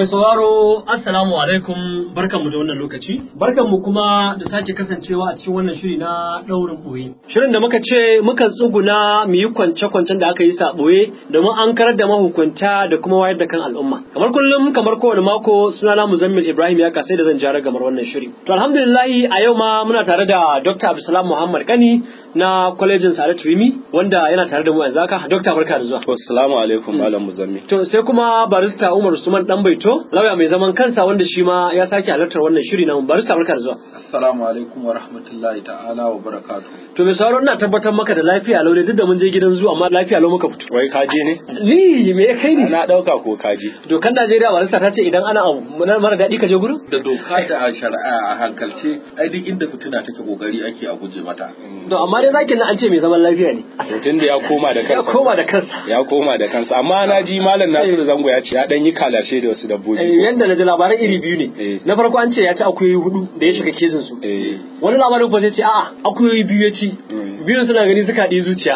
sauraro assalamu alaikum barkanmu da wannan lokaci barkanmu kuma da sake kasancewa a cikin wannan shiri na daurin boye shirin da muka ce muka tsuguna mu yi kwance-kwancen da aka yi sa boye domin an karar da mahukunta da kuma wayar da kan al'umma kamar kullum kamar kowane mako sunana muzammil ibrahim ya kasai da zan jara gamar wannan shiri to alhamdulillahi a yau ma muna tare da dr abdulsalam muhammad kani na kwalejin Sa'adat Rimi wanda yana tare da mu yanzu haka Dokta barka da zuwa. Assalamu alaikum Malam Muzammi. To sai kuma barista Umar Usman dan Baito lauya mai zaman kansa wanda shi ma ya sake halartar wannan shiri na barista barka da zuwa. Assalamu alaikum wa rahmatullahi ta'ala wa barakatuh. To mai sauraro ina tabbatar maka da lafiya lau duk da mun je gidan zu amma lafiya lau muka fito. Wai kaji ne? Ni me ya kai ni? Na dauka ko kaji. Dokan Najeriya barista ta ce idan ana abu mara daɗi ka je gurin? Da doka da a shari'a a hankalce ai duk inda fitina take kokari ake a guje mata. To amma dai zakin nan an ce mai zaman lafiya ne. Mutum da ya koma da kansa. Ya koma da kansa. Ya koma da kansa amma na ji Malam Nasiru Zango ya ce ya dan yi kalashe da wasu dabbobi. Eh, Yanda na ji labaran iri biyu ne. Eh. Na farko an ce ya ci akuyoyi hudu da ya shiga kezin su. Eh. Wani labarin kuma sai ce a'a akuyoyi biyu ya ci. Mm. Biyun suna gani suka haɗi zuciya.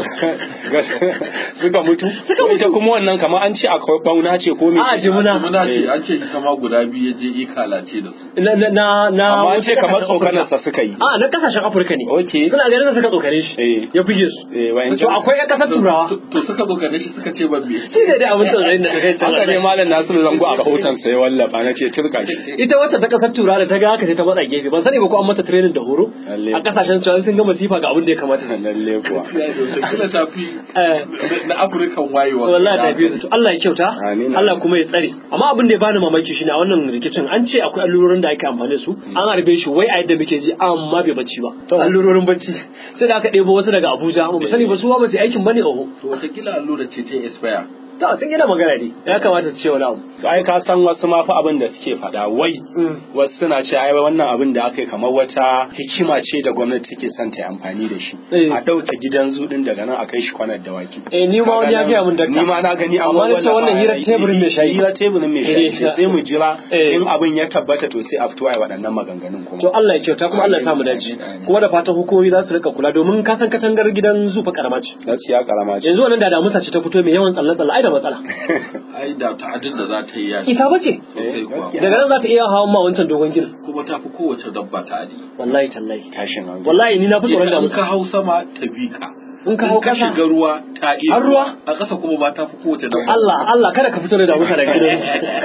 Suka mutu. Ko Ita kuma wannan kamar an ce akwai bauna ce ko me? A'a, jimuna. Muna ce an ce ita ma guda biyu ya je ikalace da su. Na na na na Amma an ce wasu kamar kasashen tsokanarsa suka yi. Afirka. A na kasashen Afirka ne. Okay. Suna ganin da suka tsokane shi. Eh. Ya buge su. Eh, wayan To akwai ƴan ƙasar Turawa. To- To suka zo gane shi suka ce ban me. Shi ne dai abin tsoron da ta kai Haka ne Malam Nasiru Zango a rahoton sa ya wallafa na ce turka shi. Ita wata ta kasar Turawa da ta ga haka sai ta matsa gefe. Ban sani ba ko an mata training da horo. Lalle. A kasashen Turawa sun ga masifa ga abin da ya kamata. su yi. Lalle kuwa. Kila ta fi Eh. na Afirkan wayewa. wallahi ta biyu to Allah ya kyauta Amin. Allah kuma ya tsare amma abin da ya bani mamaki shine a wannan rikicin an ce akwai allurorin da ake amfani da su an harbe shi wai a yadda muke ji amma bai bacci ba allurorin bacci sai da aka ɗebo wasu daga Abuja ba mu sani ba su ba su yi aikin bane oho To watakila allura ce ta expire. ta sun gina magana ne ya kamata su ce wani abu To ai ka san wasu ma fa abin da suke faɗa wai wasu suna ce ai wannan abin da aka yi kamar wata hikima ce da gwamnati take son ta yi amfani da shi Eh. a ɗauke gidan zudin daga nan a kai shi kwanar dawaki eh ni ma wani ya gaya mun dakta ni ma na gani amma na ce wannan hirar teburin mai shayi hira teburin mai shayi Eh. sai mu jira Eh. in abin ya tabbata to sai a fito ai waɗannan maganganun kuma to Allah ya kyauta kuma Allah ya samu dace kuma da fatan hukumomi za su rika kula domin ka san katangar gidan zufa karama ce gaskiya karama ce yanzu wannan da damusa ce ta fito mai yawan tsalle tsalle ai da matsala Ai da ta'adin da za ta yi ya ita bace sosai kuwa. gaskiya. daga nan za ta iya hawan ma wancan dogon ginin Kuma ta fi kowace dabba ta'adi. wallahi tallahi tashin hankali wallahi ni na fi tsoron da In ka musa hau sama ta bi ka. in ka hau ka kasa shiga ruwa ta iya Har ruwa? A ƙasa kuma ba ta fi kowace dabba. Allah Allah kada ka fito da damusa daga gidan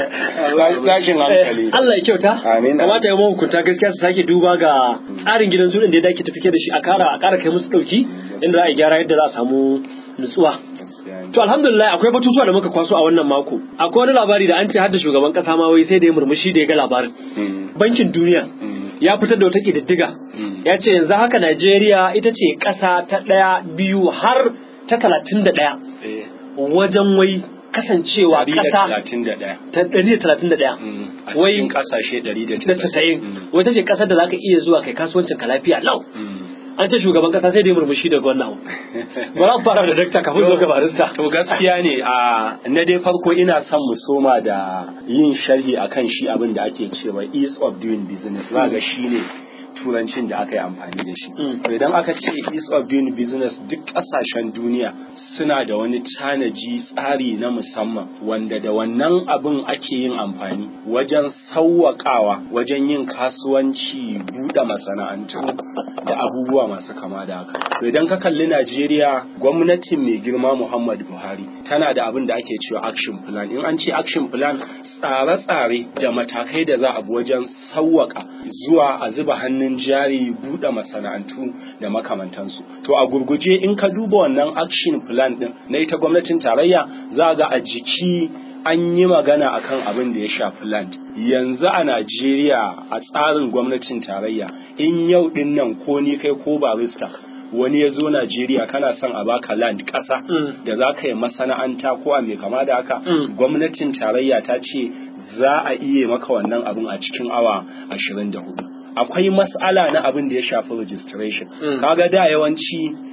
tashin hankali Eh, Allah ya kyauta Amin. kamata ya mahukunta gaskiya su sake duba ga tsarin gidan su din da ya dake tafi da shi a kara a kara kai musu dauki inda za a gyara yadda za a samu nutsuwa Gaskiya ne. To alhamdulillah akwai batutuwa da muka kwaso a wannan mako. Akwai wani labari da an ce har da shugaban kasa ma wai sai da ya murmushi da ya ga labarin. Mm. Bankin Duniya Mm. ya fitar da wata ƙididdiga. Mm. Ya ce yanzu haka Najeriya ita ce ƙasa ta ɗaya biyu har ta talatin da ɗaya Eh. wajen wai kasancewa Ɗari da ƙasa talatin da ɗaya. ta ɗari da talatin da ɗaya. Mm. A Wai- cikin ƙasashe ɗari da Da tasa'in. Wai ta ce ƙasar da za ka iya zuwa kai kasuwancin ka lafiya lau. Mm. An ce shugaban ƙasa sai da ya murmushi daga wannan abu. Bari mu fara da dakta kafin zo ga barista. To gaskiya ne a na dai farko ina son mu soma da yin sharhi akan shi abin da ake cewa ease of doing business za ga shi ne turancin da aka yi amfani da shi. Mm. To idan aka ce ease of doing business duk ƙasashen duniya suna da wani tanaji tsari na musamman wanda da wannan abin ake yin amfani wajen sauwaƙawa wajen yin kasuwanci buɗe masana'antu da abubuwa masu kama da haka. To idan ka kalli Najeriya gwamnatin mai girma Muhammadu Buhari tana da abin da ake cewa action plan. In an ce action plan tsare-tsare da matakai da za a bi wajen sauwaka zuwa a zuba hannun jari buɗe masana'antu da makamantansu. To a gurguje in ka duba wannan action plan ɗin na ita gwamnatin tarayya za ga a jiki an yi magana akan abin da ya shafi land yanzu a Najeriya a tsarin gwamnatin tarayya in yau din nan ko ni kai ko barista wani ya zo Najeriya kana son a baka land ƙasa Mm. da za ka yi masana'anta ko a mai kama da haka Mm. gwamnatin tarayya ta ce za a iya maka wannan abin a cikin awa ashirin da hudu akwai mas'ala na abin da ya shafi registration Mm. kaga da yawanci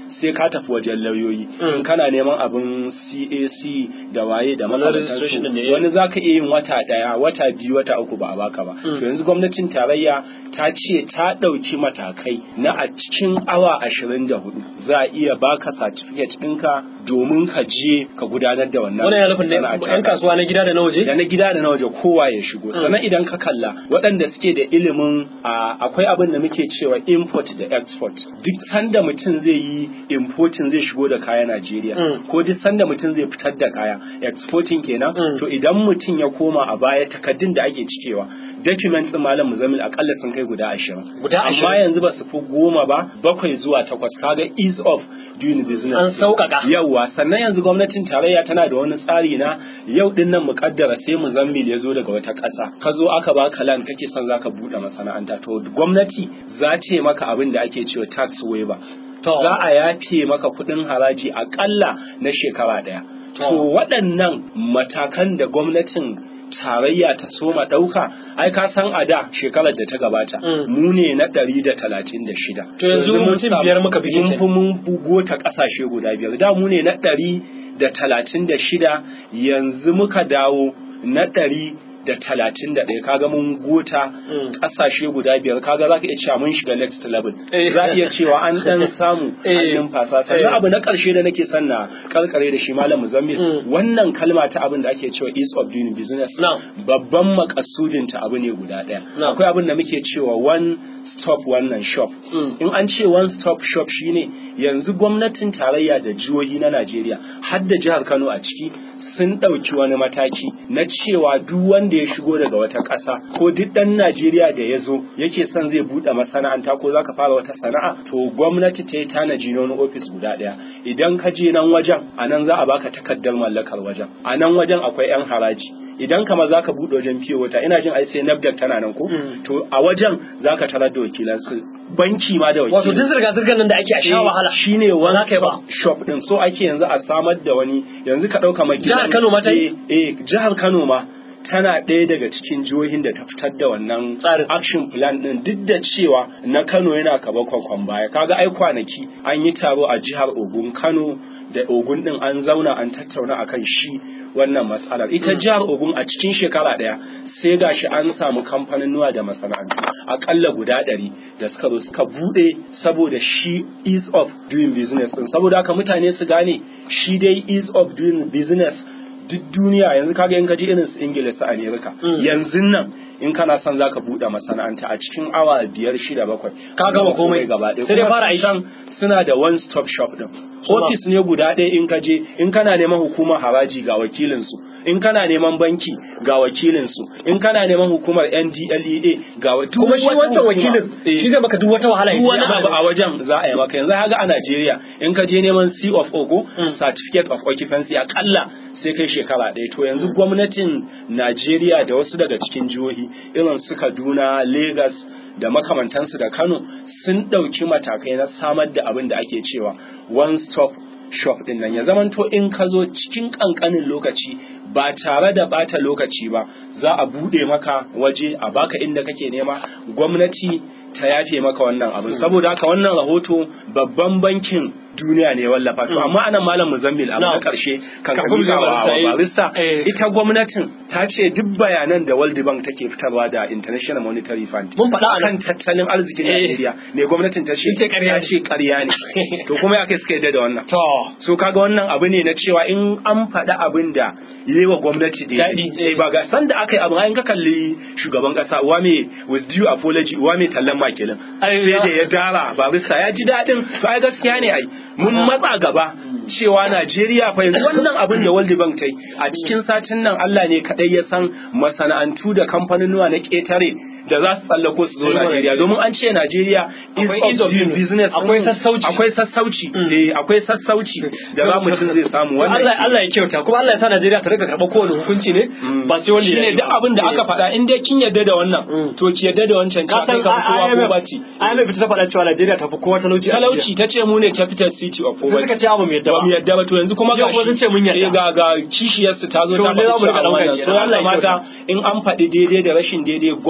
sai ka tafi wajen lauyoyi Mm. in kana neman abin CAC da waye da Wannan registration din ne, makamantansu eh. wani zaka iya yin wata daya wata biyu wata uku ba a baka ba Mm. to yanzu gwamnatin tarayya ta ce ta ɗauki matakai na a cikin awa ashirin da hudu za a iya baka certificate ɗinka domin ka je ka gudanar da wannan wannan ya nufin ne sana'a yan kasuwa na gida da na waje da na gida da na waje kowa ya shigo sannan idan ka kalla waɗanda suke da ilimin a akwai abin da muke cewa import da export duk sanda mutum zai yi importing zai shigo da kaya Najeriya Mm. ko duk sanda mutum zai fitar da kaya exporting kenan Mm. to idan mutum ya koma a baya takaddun da ake cikewa documents din malam muzamil akalla sun kai guda ashirin Guda amma ashirin? yanzu ba su fi goma ba bakwai zuwa takwas kaga ease of doing business An sauƙaƙa. yauwa sannan yanzu gwamnatin tarayya tana da wani tsari na yau din nan mukaddara sai muzammil ya zo daga wata ƙasa ka zo aka baka land kake son zaka buɗe masana'anta to gwamnati za ta yi maka abin da ake cewa tax waiver To. za a yafe maka kuɗin haraji akalla na shekara ɗaya To. to waɗannan matakan da gwamnatin tarayya ta soma ɗauka ai ka san a da shekarar da ta gabata Mm. mu ne na ɗari da talatin da shida To yanzu mun mutum samu- biyar muka fi mun kenan. fi mun bugo ta ƙasashe guda biyar da mu ne na ɗari da talatin da shida yanzu muka dawo na ɗari da talatin da ɗaya kaga mun gota Mm. ƙasashe guda biyar kaga za ka iya cewa mun shiga next level Eh. za a iya cewa an ɗan samu an Eh. numfasa Eh. sannan abu na ƙarshe da nake son na karkare da shi malam muzammil Mm. wannan kalma ta abin da ake cewa ease of doing business Na'am. babban makasudin ta abu ne guda ɗaya Na'am. akwai abin da muke cewa one stop wannan shop Mm. in an ce one stop shop shine yanzu gwamnatin tarayya da jihohi na Najeriya har da jihar Kano a ciki sun ɗauki wani mataki na cewa duk wanda ya shigo daga wata ƙasa ko duk ɗan Najeriya da ya zo yake son zai buɗe masana'anta ko za ka fara wata sana'a to gwamnati ta yi tanaji na wani ofis guda ɗaya idan ka je nan wajen a nan za a baka takardar mallakar wajen a nan wajen akwai 'yan haraji idan kama za ka buɗe wajen fiye wata ina jin ai sai nafdak tana nan ko Mm. to a wajen za ka tarar da wakilansu banki ma da wakilai wato duk zirga-zirgar nan da ake a sha wahala shine Ba one za ka yi ba. stop shop din so ake yanzu a samar da wani yanzu ka dauka mai Jihar Kano ma ta yi? eh eh, jihar Kano ma tana ɗaya daga cikin jihohin da ta fitar da wannan Tsarin. action plan din duk da cewa na Kano yana kaba kwakwan baya kaga ai kwanaki an yi taro a jihar Ogun Kano da Ogun din an zauna an tattauna akan shi wannan matsalar ita jihar Ogun a cikin shekara ɗaya sai gashi an samu kamfanin da masana'antu akalla guda ɗari da suka zo suka buɗe saboda shi ease of doing business din saboda haka mutane su gane shi dai ease of doing business duk duniya yanzu kaga in ka je irin su Ingila su Amerika Mm. yanzu nan in kana son zaka buɗe masana'anta a cikin awa biyar shida bakwai Ka gama komai. gaba ɗaya Sai dai Kuma fara aiki. can suna da one stop shop din Suma. ofis ne guda ɗaya in ka je in kana neman hukumar haraji ga wakilinsu in kana neman banki ga wakilinsu in kana neman hukumar NDLEA ga wa- duk kuma shi wata wancan hukuma. wakilin Eh. shi zai maka duk wata wahala ya duk ce wani amma abu a wajen za a yi maka yanzu haka a Najeriya in ka je neman C of O ko Mm. certificate of occupancy akalla sai kai shekara ɗaya to yanzu gwamnatin Najeriya da wasu daga cikin jihohi irin su Kaduna Lagos da makamantansu da Kano sun ɗauki matakai na samar da abin da ake cewa one stop shop din nan ya zamanto in ka zo cikin kankanin lokaci ba tare da bata lokaci ba za a bude maka waje a baka inda kake nema gwamnati ta yafe maka wannan abin saboda haka wannan rahoto babban bankin duniya ne ya wallafa to amma anan malam muzammil abu na Na'am. karshe kan Kafin kabila mu wa barista, eh. barista Eh. ita gwamnatin ta ce duk bayanan da World Bank take fitarwa da International Monetary Fund Mun faɗa a nan. kan tattalin arzikin Eh. Najeriya ne gwamnatin ta ce Ita ƙarya ta ne. ce ƙarya ne to kuma ya kai suka yadda da wannan to so kaga wannan abu ne na cewa in an faɗi abin da yi wa gwamnati da Daɗi. eh ba ga san da aka yi abu in ka kalli shugaban ƙasa wa me with due apology wa me tallan makilin Ai, sai ya- da ya dara barista ya ji daɗin to ai gaskiya ne ai mun matsa gaba cewa Najeriya fa yanzu wannan abin da World Bank ta yi a cikin satin nan Allah ne kadai ya san masana'antu da kamfanonuwa na ƙetare da za su tsallako su zo Sai mana- Najeriya domin an ce Najeriya Akwai is ease of of doing doing business akwai Mm. sassauci. akwai sassauci Mm. eh akwai sassauci da za mutum zai samu wannan Allah Allah ya kyauta kuma Allah ya sa Najeriya ta rika karɓar kowane hukunci ne ba sai wanda ya shine yi duk ba. abin da aka faɗa in dai kin yarda da wannan Mm. to ki yarda da wancan ka cewa san kai ka fi kowa ko IMF bati IMF ta faɗa cewa Najeriya ta fi kowa talauci a talauci ta ce mu ne capital city of Sai poverty suka ce abu mai yadda ba mu ba yadda ba to yanzu kuma Yau gashi kuma sun ce mun yadda. eh, ga ga kishiyarsu ta zo To ta ne za mu faɗi rika cewa ɗaukar wannan kenan. so ya Allah ya kamata in an faɗi daidai da rashin daidai gwamnati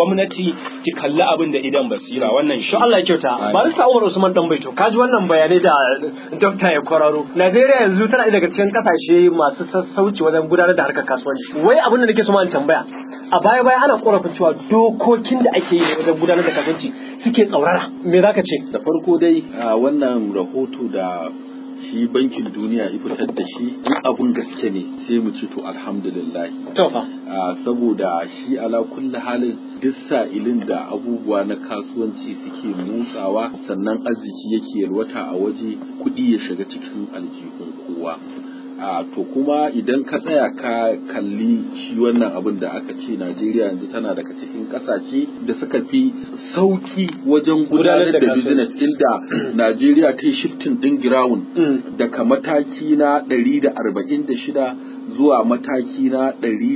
ki ki kalli abin da idan basira wannan shi To Allah ya kyauta. Amin. Barista Umar Usman Danbaito, ka ji wannan bayanai da Dokta ya kwararo. Najeriya yanzu tana ɗaya daga cikin kasashe masu sassauci wajen gudanar da harkar kasuwanci. Wai abin da nake so ma in tambaya. A baya baya ana korafin cewa dokokin da ake yi wajen gudanar da kasuwanci suke tsaurara. Me za ka ce? da farko dai a wannan rahoto da shi bankin duniya ya fitar da shi in abun gaske ne sai mu ce to alhamdulillah To fa. a saboda shi ala kulli halin duk sa'ilin da abubuwa na kasuwanci suke motsawa sannan arziki yake yalwata a waje kuɗi ya shiga cikin aljihun kowa a to kuma idan ka tsaya ka kalli shi wannan abin da aka ce Najeriya yanzu tana daga cikin kasashe da suka fi sauki wajen gudanar da business inda Najeriya ta yi shifting din ground Mm. daga mataki na 146 zuwa mataki na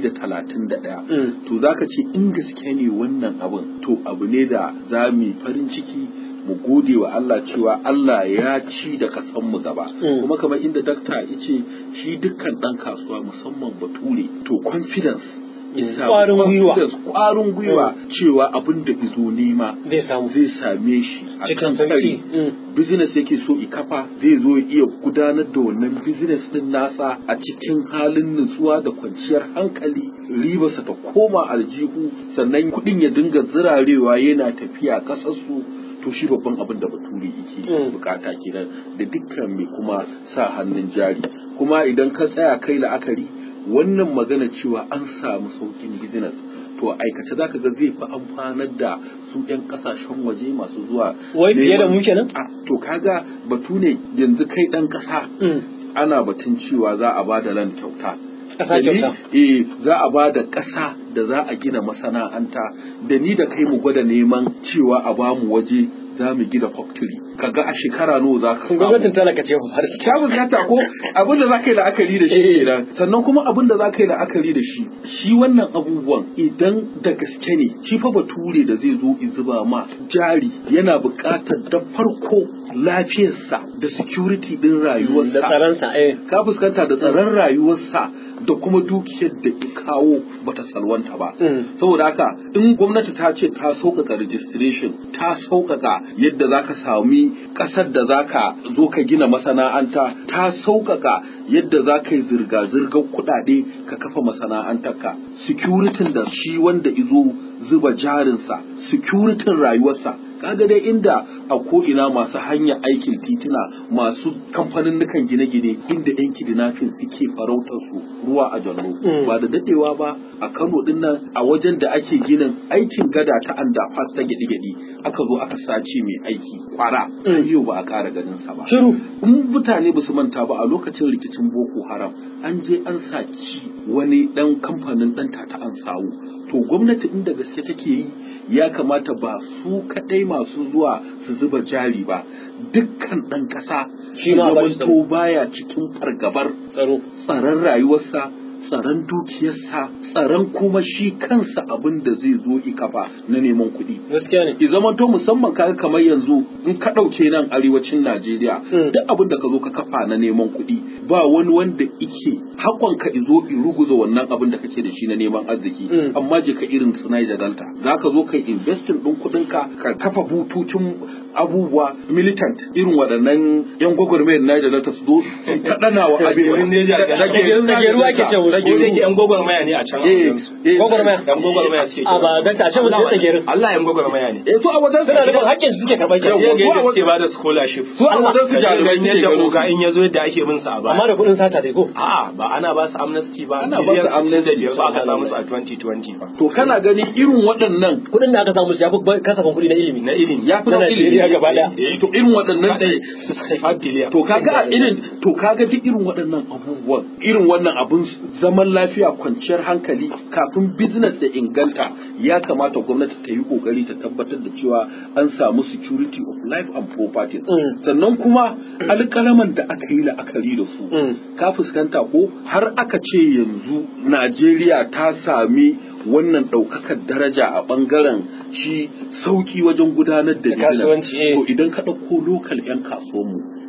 131 Mm. to zaka ce in gaske ne wannan abin to abu ne da za mu yi farin ciki mu gode wa Allah cewa Allah ya ci da kasan mu gaba Mm. kuma kamar inda dakta ya ce shi dukkan dan kasuwa musamman bature to confidence isa Ƙwarin gwiwa. confidence, ƙwarin gwiwa cewa abin da izo nema Zai samu. zai same shi a Cikin kan sauki. kari Mm. business yake so i kafa zai zo ya iya gudanar da wannan business din nasa a cikin halin nutsuwa da kwanciyar hankali ribarsa ta koma aljihu sannan kuɗin ya dinga zirarewa yana tafiya ƙasarsu to shi babban abin da bature yake Mm. bukata kenan da dukkan mai kuma sa hannun jari kuma idan ka tsaya kai la'akari wannan magana cewa an samu saukin business to a aikace zaka ga zai fi amfanar da su 'yan kasashen waje masu zuwa Wai fiye da neman- mu kenan? Ah, to kaga batu ne yanzu kai dan kasa Mm. ana batun cewa za a ba da land kyauta Ƙasa Da ni- kyauta. eh za a ba da ƙasa da za a gina masana'anta da ni da kai mu gwada neman cewa a ba mu waje za mu gina factory kaga a shekara nawa za ka samu Gwamnatin talaka ce har ka bukata ko abin da za ka yi la'akari da shi kenan sannan kuma abin da za ka yi la'akari da shi shi wannan abubuwan idan da gaske ne shi fa bature da zai zo i zuba ma jari yana buƙatar da farko lafiyarsa da security din rayuwarsa da tsaronsa eh. ka fuskanta da tsaron rayuwarsa da kuma dukiyar da ya kawo bata salwanta ba Mm. saboda haka in gwamnati ta ce ta sauƙaƙa registration ta sauƙaƙa yadda za ka sami ƙasar da za ka zo ka gina masana'anta ta sauƙaƙa yadda za ka yi zirga-zirgar kuɗaɗe ka kafa masana'antarka securitin da shi wanda izo zuba jarinsa securitin rayuwarsa kaga dai inda a ko'ina masu hanyar aikin titina masu kamfanin gine-gine inda yan kidnapping suke farautar su ruwa a jallo Mm. ba da dadewa ba a Kano din nan a wajen da ake ginin aikin gada ta underpass ta gidi-gidi aka zo aka sace mai aiki kwara Mm. yau ba a ƙara ganin sa ba Shiru. in mutane ba su manta ba a lokacin rikicin boko haram an je an saci wani dan kamfanin dan tata an sawu to gwamnati inda gaske take yi ya kamata ba su kadai masu zuwa su zuba jari ba dukkan dan kasa Shi ma a bashi to baya cikin fargabar Tsaro. tsaron rayuwarsa tsaron dukiyarsa tsaron kuma shi kansa abin da zai zo ikafa na neman kuɗi Gaskiya ne. ki zama to musamman kaga kamar yanzu in ka ɗauke nan arewacin Najeriya Mm. duk abin da ka zo ka kafa na neman kuɗi ba wani wanda ike hakon ka izo in ruguza wannan abin da kake da shi na neman arziki Mm. amma je ka irin su Niger Delta za ka zo ka investin ɗin kuɗin ka ka kafa bututun abubuwa militant irin waɗannan yan gwagwarmayar Niger Delta su zo su ta ɗana wa abin Dagerun Niger Delta. Dagerun Dageru ake ce musu. ko da Dageru. yake yan gwagwarmaya ne a can Eh, eh, Gwagwarmaya. yan gwagwarmaya suke A ba dakta, a ce musu Allah- tsagerin. Allah yan gwagwarmaya ne eh to a wajen Suna nufin haƙƙin su suke karɓar Yawwa. kenan. sai ga zuwa yadda wa- suke bada scholarship su a wajen su jarumai Kaje suke yadda gano oga su. in ya zo yadda ake bin sa a baya Amma da kuɗin sata dai ko? A'a ba ana ba su amnesty ba. Ana ba su amnesty. da biyar ba aka samu su a 2020 ba. to kana gani irin waɗannan Kuɗin da aka samu su ya fi kasafin kuɗi na ilimi. Na ilimi. ya fi Na na Najeriya ilimi gaba ɗaya. Eh, to irin waɗannan Kaɗai 65 billion. to kaga a irin to kaga duk irin waɗannan abubuwan irin wannan abun zaman lafiya kwanciyar hankali kafin business da inganta ya kamata gwamnati ta yi kokari ta tabbatar da cewa an samu security of life and properties Mm. sannan kuma alƙalaman da aka yi la'akari da su Mm. ka fuskanta ko har aka ce yanzu Najeriya ta sami wannan ɗaukakar daraja a ɓangaren shi sauki wajen gudanar da business. kasuwanci, eh. to idan ka ɗauko lokal 'yan kasuwanmu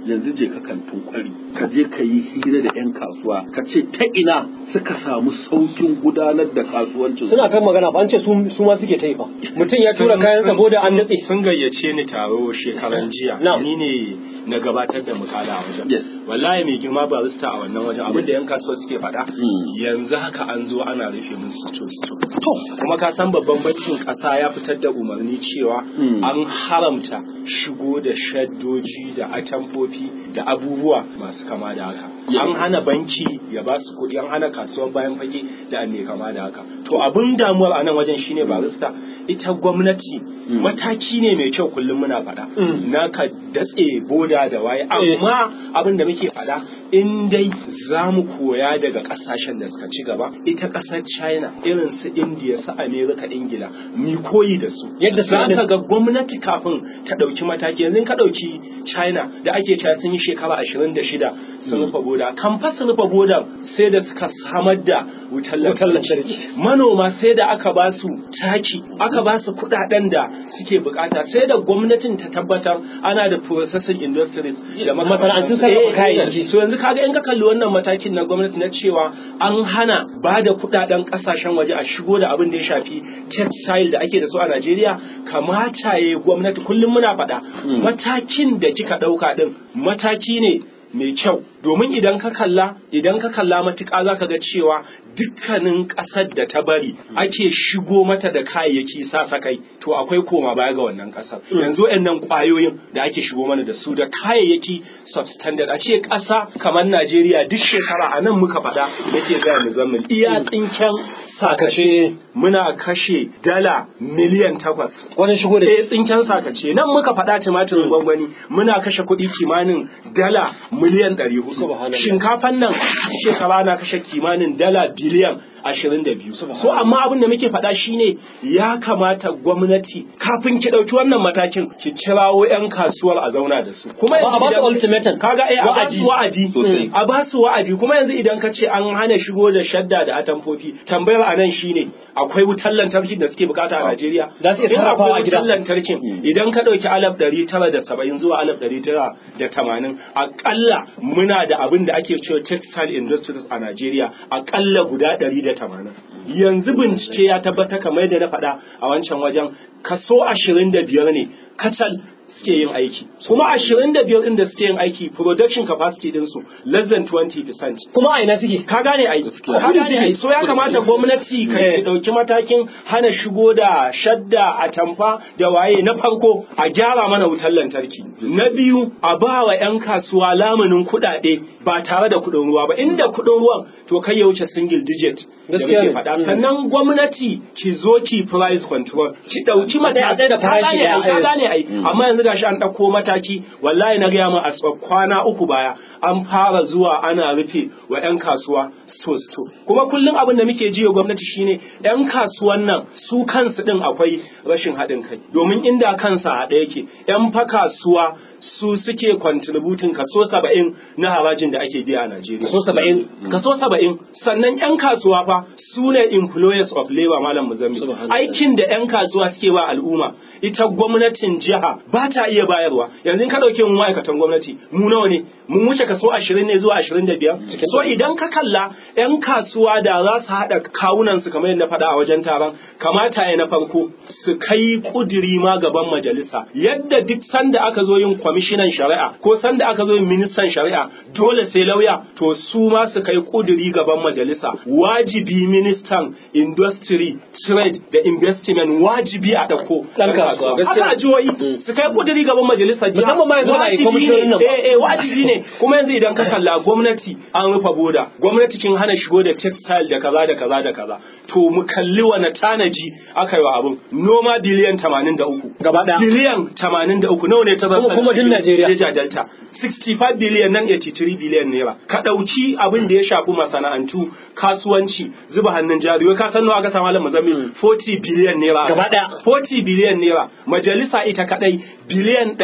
yanzu je ka kantin kwari ka je ka yi hira da 'yan kasuwa ka ce ta ina suka samu saukin gudanar da kasuwancin suna kan magana ba an ce su su ma suke ta yi fa mutum ya tura kayan saboda an datse sun gayyace ni taro shekaran jiya Na'am. ni ne na gabatar da mukala a wajen Yes. wallahi mai girma barista a wannan wajen abin da yan kasuwa suke faɗa Mm. yanzu haka an zo ana rufe musu sto sto to kuma ka san babban bankin ƙasa ya fitar da umarni cewa Mm. an haramta shigo da shaddoji da atamfofi da abubuwa masu kama da haka Yeah. an hana banki ya ba su kuɗi an hana kasuwar bayan fage da mai kama da haka to abin damuwar a nan wajen shine barista ita gwamnati Mm. mataki ne mai kyau kullum muna faɗa Mm. na ka datse boda da waye amma abin da muke faɗa in dai za mu koya daga ƙasashen da suka ci gaba ita ƙasar china irin su india su america ingila mu koyi da su Yadda za suka- ka ga gwamnati kafin ta ɗauki mataki yanzu in ka ɗauki china da ake cewa sun yi shekara ashirin da shida sun rufe boda kan fa su rufe boda sai da suka samar da wutar Wutar lantarki lantarki. manoma sai da aka ba su taki aka ba su kudaden da suke bukata sai da gwamnatin ta tabbatar ana da processing industries da Masana'antun makamantansu. sarrafa Eh, kayayyaki. so yanzu kaga in ka kalli wannan matakin na gwamnati na cewa an hana ba da kudaden kasashen waje a shigo da abin da ya shafi textile da ake da su a Najeriya kamata ya gwamnati kullum muna faɗa matakin da kika ɗauka ɗin mataki ne mai kyau domin idan ka kalla idan ka kalla matuƙa za ka ga cewa dukkanin ƙasar da ta bari ake shigo mata da kayayyaki sasakai to akwai koma baya ga wannan ƙasar yanzu nan ƙwayoyin da ake shigo mana da su da kayayyaki substandard a ce ƙasa kamar Najeriya duk shekara a nan muka faɗa nake gaya muzammil iya tsinken sakace muna kashe dala miliyan takwas wajen shigo da eh tsinken sakace nan muka faɗa tumatirin gwangwani muna kashe kuɗi kimanin dala miliyan ɗari hudu Subhanallah. shinkafan nan shekara na kashe kimanin dala biliyan ashirin da biyu so amma abin da muke faɗa shine ya kamata gwamnati kafin ki ɗauki wannan matakin ki kirawo 'yan kasuwar a zauna da su kuma Amma a ba su idan- ultimatum. kaga eh a ba Wa'adi. su wa'adi Sosai. a ba su wa'adi kuma yanzu idan ka ce an hana shigo da shadda da atamfofi tambayar a nan shine akwai wutar lantarki da suke bukata a Najeriya Za su iya In sarrafawa a akwai gida. wutar lantarkin idan ka ɗauki alaf ɗari tara da saba'in zuwa alaf ɗari tara da tamanin aƙalla muna da abin da ake cewa textile industries a Najeriya aƙalla guda ɗari da tamanin yanzu bincike ya tabbata kamar yadda na faɗa a wancan wajen kaso ashirin da biyar ne kacal suke yin aiki kuma ashirin da biyar ɗin da suke yin aiki production capacity ɗinsu less than 20% kuma a ina suke ka gane ai ka gane ai so ya kamata gwamnati ka Eh. dauki matakin hana shigo da shadda a tamfa da waye na farko a gyara mana wutar lantarki na biyu a ba wa 'yan kasuwa lamunin kuɗaɗe ba tare da kuɗin ruwa ba inda kuɗin ruwan to kai ya wuce single digit da Gaskiya muke ne. faɗa Mm. sannan gwamnati ki zo ki price control ki dauki A tsaya- a tsaya da ka farashi gane ai ɗaya, ka eh. gane ai amma yanzu gashi an ɗauko mataki wallahi na gaya ma a tsawon kwana uku baya an fara zuwa ana rufe wa 'yan kasuwa sto sto kuma kullum abin da muke jiya gwamnati shine 'yan kasuwan nan su kansu din akwai rashin haɗin kai domin inda kansa haɗe yake 'yan fa kasuwa su suke contributing kaso saba'in na harajin da ake biya a Najeriya. Kaso saba'in? Kaso saba'in. Sannan 'yan kasuwa fa su ne employers of labor malam Muzammi. Subhanallah. Aikin da 'yan kasuwa suke wa al'umma ita gwamnatin jiha ba ta iya bayarwa. Yanzu in ka ɗauke mu ma'aikatan gwamnati mu nawa ne? Mun wuce kaso ashirin ne zuwa ashirin da biyar. So idan ka kalla 'yan kasuwa da za su haɗa kawunansu kamar yadda na faɗa a wajen taron kamata ya na farko su kai kudiri ma gaban majalisa yadda duk sanda aka zo yin kwamishinan shari'a ko sanda aka zo yin ministan shari'a dole sai lauya to su ma su kai kudiri gaban majalisa wajibi ministan industry trade da investment wajibi a dako Ɗan kasuwa, gaskiya. haka a jihohi su kai kudiri gaban majalisa jiha. Musamman ma yanzu ana yi Wajibi kwamishiyoyin nan ne, ba. eh, eh, wajibi ne kuma yanzu idan ka kalla gwamnati an rufe boda gwamnati kin hana shigo da textile da kaza da kaza da kaza to mu kalli wani tanaji aka yi wa abin noma biliyan 83 Gaba ɗaya. biliyan 83 nawa ne ta zama Kuma- kuma duk Najeriya. Niger Delta 65 biliyan nan 83 biliyan naira ka ɗauki abin da ya shafi masana'antu kasuwanci zuba hannun jari wai ka san nawa aka samu malam Mozambique 40 biliyan naira Gaba ɗaya. 40 biliyan naira majalisa ita kadai biliyan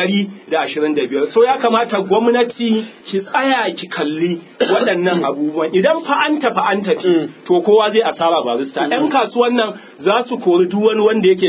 125 so ya kamata gwamnati ki tsaya ki kalli waɗannan abubuwan idan fa an tafi an tafi to kowa zai asara barista yan kasuwan nan za su kori duk wani wanda yake cin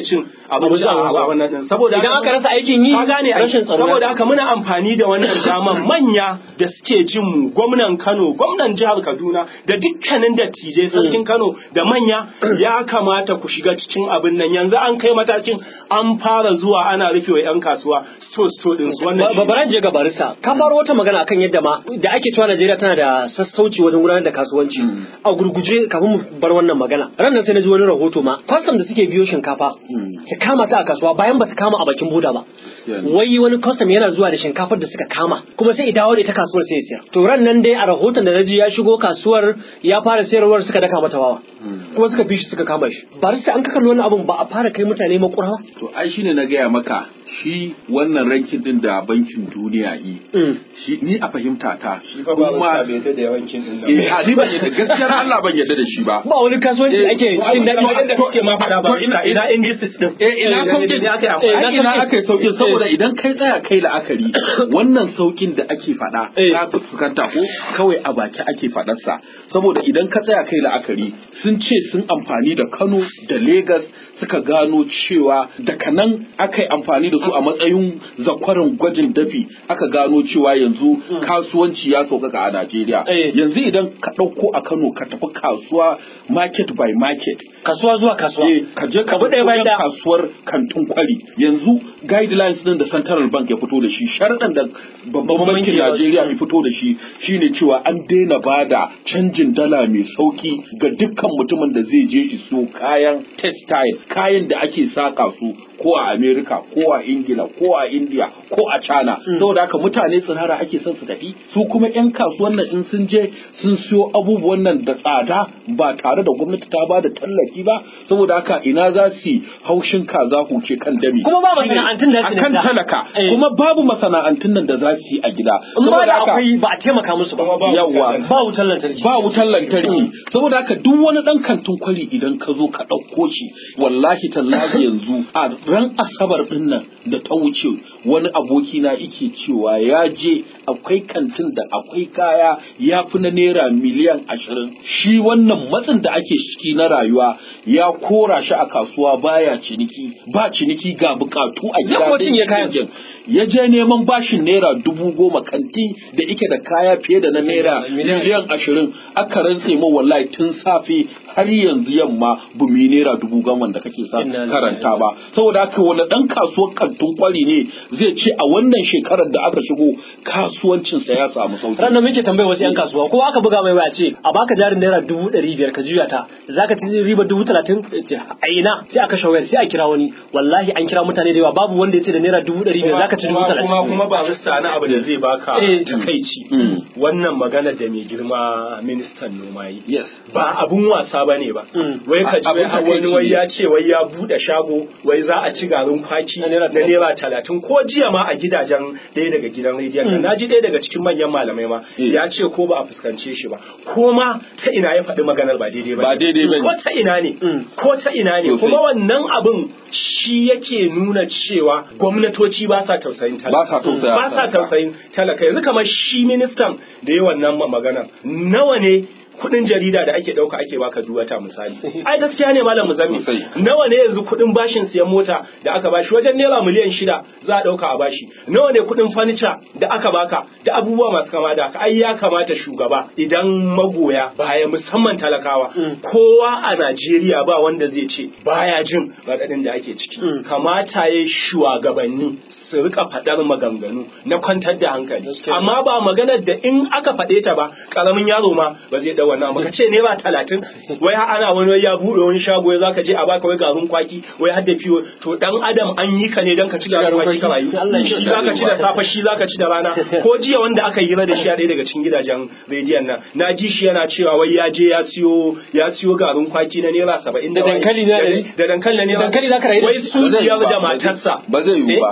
abinci a a wannan din saboda Idan haka- aka rasa aikin yi, ka gane ai. rashin tsaro ya saboda haka muna amfani da wannan daman manya da suke jin mu gwamnan Kano gwamnan jihar Kaduna da dukkanin dattijai sarkin Kano da manya ya kamata ku shiga cikin abin nan yanzu an kai matakin an fara zuwa ana rufe wa 'yan kasuwa sto sto din su wannan Ba- Baran je ga barista ka faro wata magana akan yadda ma da ake cewa Najeriya tana da sassauci wajen gudanar da kasuwanci a gurguje kafin mu bar wannan magana ran nan sai na ji wani rahoto ma kwastam da suke biyo shinkafa su kama ta a kasuwa bayan ba su kama a bakin boda ba Gaskiya ne. wai wani kwastam yana zuwa da shinkafar da suka kama kuma sai ya dawo da ita kasuwar sai ya sayar to ran nan dai a rahoton da na ji ya shigo kasuwar ya fara sayarwar suka daka mata wawa kuma suka bi shi suka kama shi barista an ka kalli wannan abun ba a fara kai mutane makura ba To ai shine na gaya maka shi wannan rankin din da bankin duniya yi. Mm. Shi ni a fahimta ta. Shi fa ba bai yadda da yawancin din nan eh a ni ban yadda gaskiyar Allah ban yadda da shi ba. ba wani kasuwanci da ake cikin daɗi Kamar yadda kuke ma faɗa ba ina ina indices din Eh ina da saukin ne aka yi Eh, amfani ai ina aka yi saukin saboda idan kai tsaya kai la'akari wannan saukin da ake faɗa Eh. ka fuskanta ko kawai a baki ake faɗarsa saboda idan ka tsaya kai la'akari sun ce sun amfani da Kano da Lagos suka gano cewa daga nan aka yi amfani da su a matsayin zakwarin gwajin dafi aka gano cewa yanzu kasuwanci ya sauƙaƙa a Najeriya Eh. yanzu idan ka ɗauko a Kano ka tafi kasuwa market by market kasuwa zuwa kasuwa Eh, ka je ka Abu ɗaya bayan wajen ɗaya. kasuwar kantin kwari yanzu guidelines din da central bank ya fito da shi sharaɗin da babban Babban bankin banki ya najeriya ya fito da shi shine cewa an daina bada canjin dala mai sauki ga dukkan mutumin da zai je iso kayan textile kayan da ake saka su ko a america ko a ingila ko a india ko a china saboda haka mutane tsirara ake son su tafi su kuma yan kasuwan nan in sun je sun siyo abubuwan nan da tsada ba tare da gwamnati ta ba da tallafi ba saboda haka ina za su yi haushin kaza huce kan dami Kuma ba Shine masana'antun da su akan da- talaka Eh. kuma babu masana'antun nan da za su yi a gida in ba saboda da haka akwai ba a taimaka musu ba Kuma ba Yawwa. wutar ba wutar lantarki ba wutar lantarki saboda haka duk wani dan kantin kwari idan ka zo ka ɗauko shi wallahi tallahi yanzu a ran asabar din nan da ta wuce wani aboki na yake cewa ya je akwai kantin da akwai kaya ya fi na naira miliyan ashirin shi wannan matsin da ake ciki na rayuwa ya kora shi a kasuwa baya ciniki ba ciniki ga bukatu a gida Ya mutum ya kayan. dangin. ya je neman bashin naira dubu goma kanti da ike da kaya fiye da na naira Miliyan. miliyan ashirin aka rantse mu wallahi tun safe har yanzu yamma bu mi naira dubu goma da kake sa Inna lillahi. karanta ba saboda haka wani dan kasuwar kantun kwari ne zai ce a wannan shekarar da aka shigo kasuwancinsa ya samu sauki ran da muke tambaya wasu yan kasuwa ko aka buga mai waya ce a baka jarin naira dubu ɗari biyar ka juya ta zaka ci riba dubu talatin Ya ce a ina sai aka shawayar sai a kira wani wallahi an kira mutane da yawa babu wanda ya ce da naira dubu ɗari biyar zaka ci dubu kuma talatin kuma kuma ba rista na abu da zai baka Eh. takaici Mm. wannan magana da mai girma ministan noma yi yes ba abun wasa bane ba Mm. wai ka ji Abun wai har wani takaici wai ne. ya ce wai ya bude shago wai za a ci garin kwaki Na na naira naira talatin ko jiya ma a gidajen ɗaya daga gidan rediyon nan Mm. na ji ɗaya daga cikin manyan malamai ma Eh. ya ce ko ba a fuskance shi ba ko ma ta ina ya faɗi maganar ba daidai ba Ba daidai ba ne. ko ta ina ne Mm. ko ta ina ne Sosai. kuma wannan abin shi yake nuna cewa gwamnatoci ba sa tausayin talaka Ba sa tausaya ba sa talaka. tausayin talaka yanzu kamar shi ministan da yi wannan ma- magana nawa ne kudin jarida da ake dauka ake baka duk wata misali ai gaskiya ne malam muzammi Sosai. nawa ne yanzu kudin bashin siyan mota da aka bashi wajen naira miliyan shida za a dauka a bashi nawa ne kudin furniture da aka baka da abubuwa masu kama da haka ai ya kamata shugaba idan magoya baya musamman talakawa kowa a Najeriya ba wanda zai ce baya jin raɗaɗin da ake ciki Mm. kamata ya shugabanni su rika faɗar maganganu na kwantar da hankali Gaskiya. amma ba maganar da in aka faɗe ta ba ƙaramin yaro ma ba zai ɗau wannan ba ka ce naira talatin wai har ana wani wai ya buɗe wani shago ya zaka je a baka wai garin kwaki wai har da fiyo to dan adam an yi ka ne dan ka ci garin kwaki ka rayu Allah ya shi kiyaye. zaka ci da safe shi zaka ci da rana ko jiya wanda aka yi da shi a ɗaya daga cikin gidajen rediyon nan na ji shi yana cewa wai ya je ya siyo ya siyo garin kwaki na naira saba'in Da dankali na da ɗari? da dankali na naira Dankali zaka rayu da wai shi? sun Ba zai ciyar ba, da ba zai- matarsa ba zai yiwu Eh, ba. shi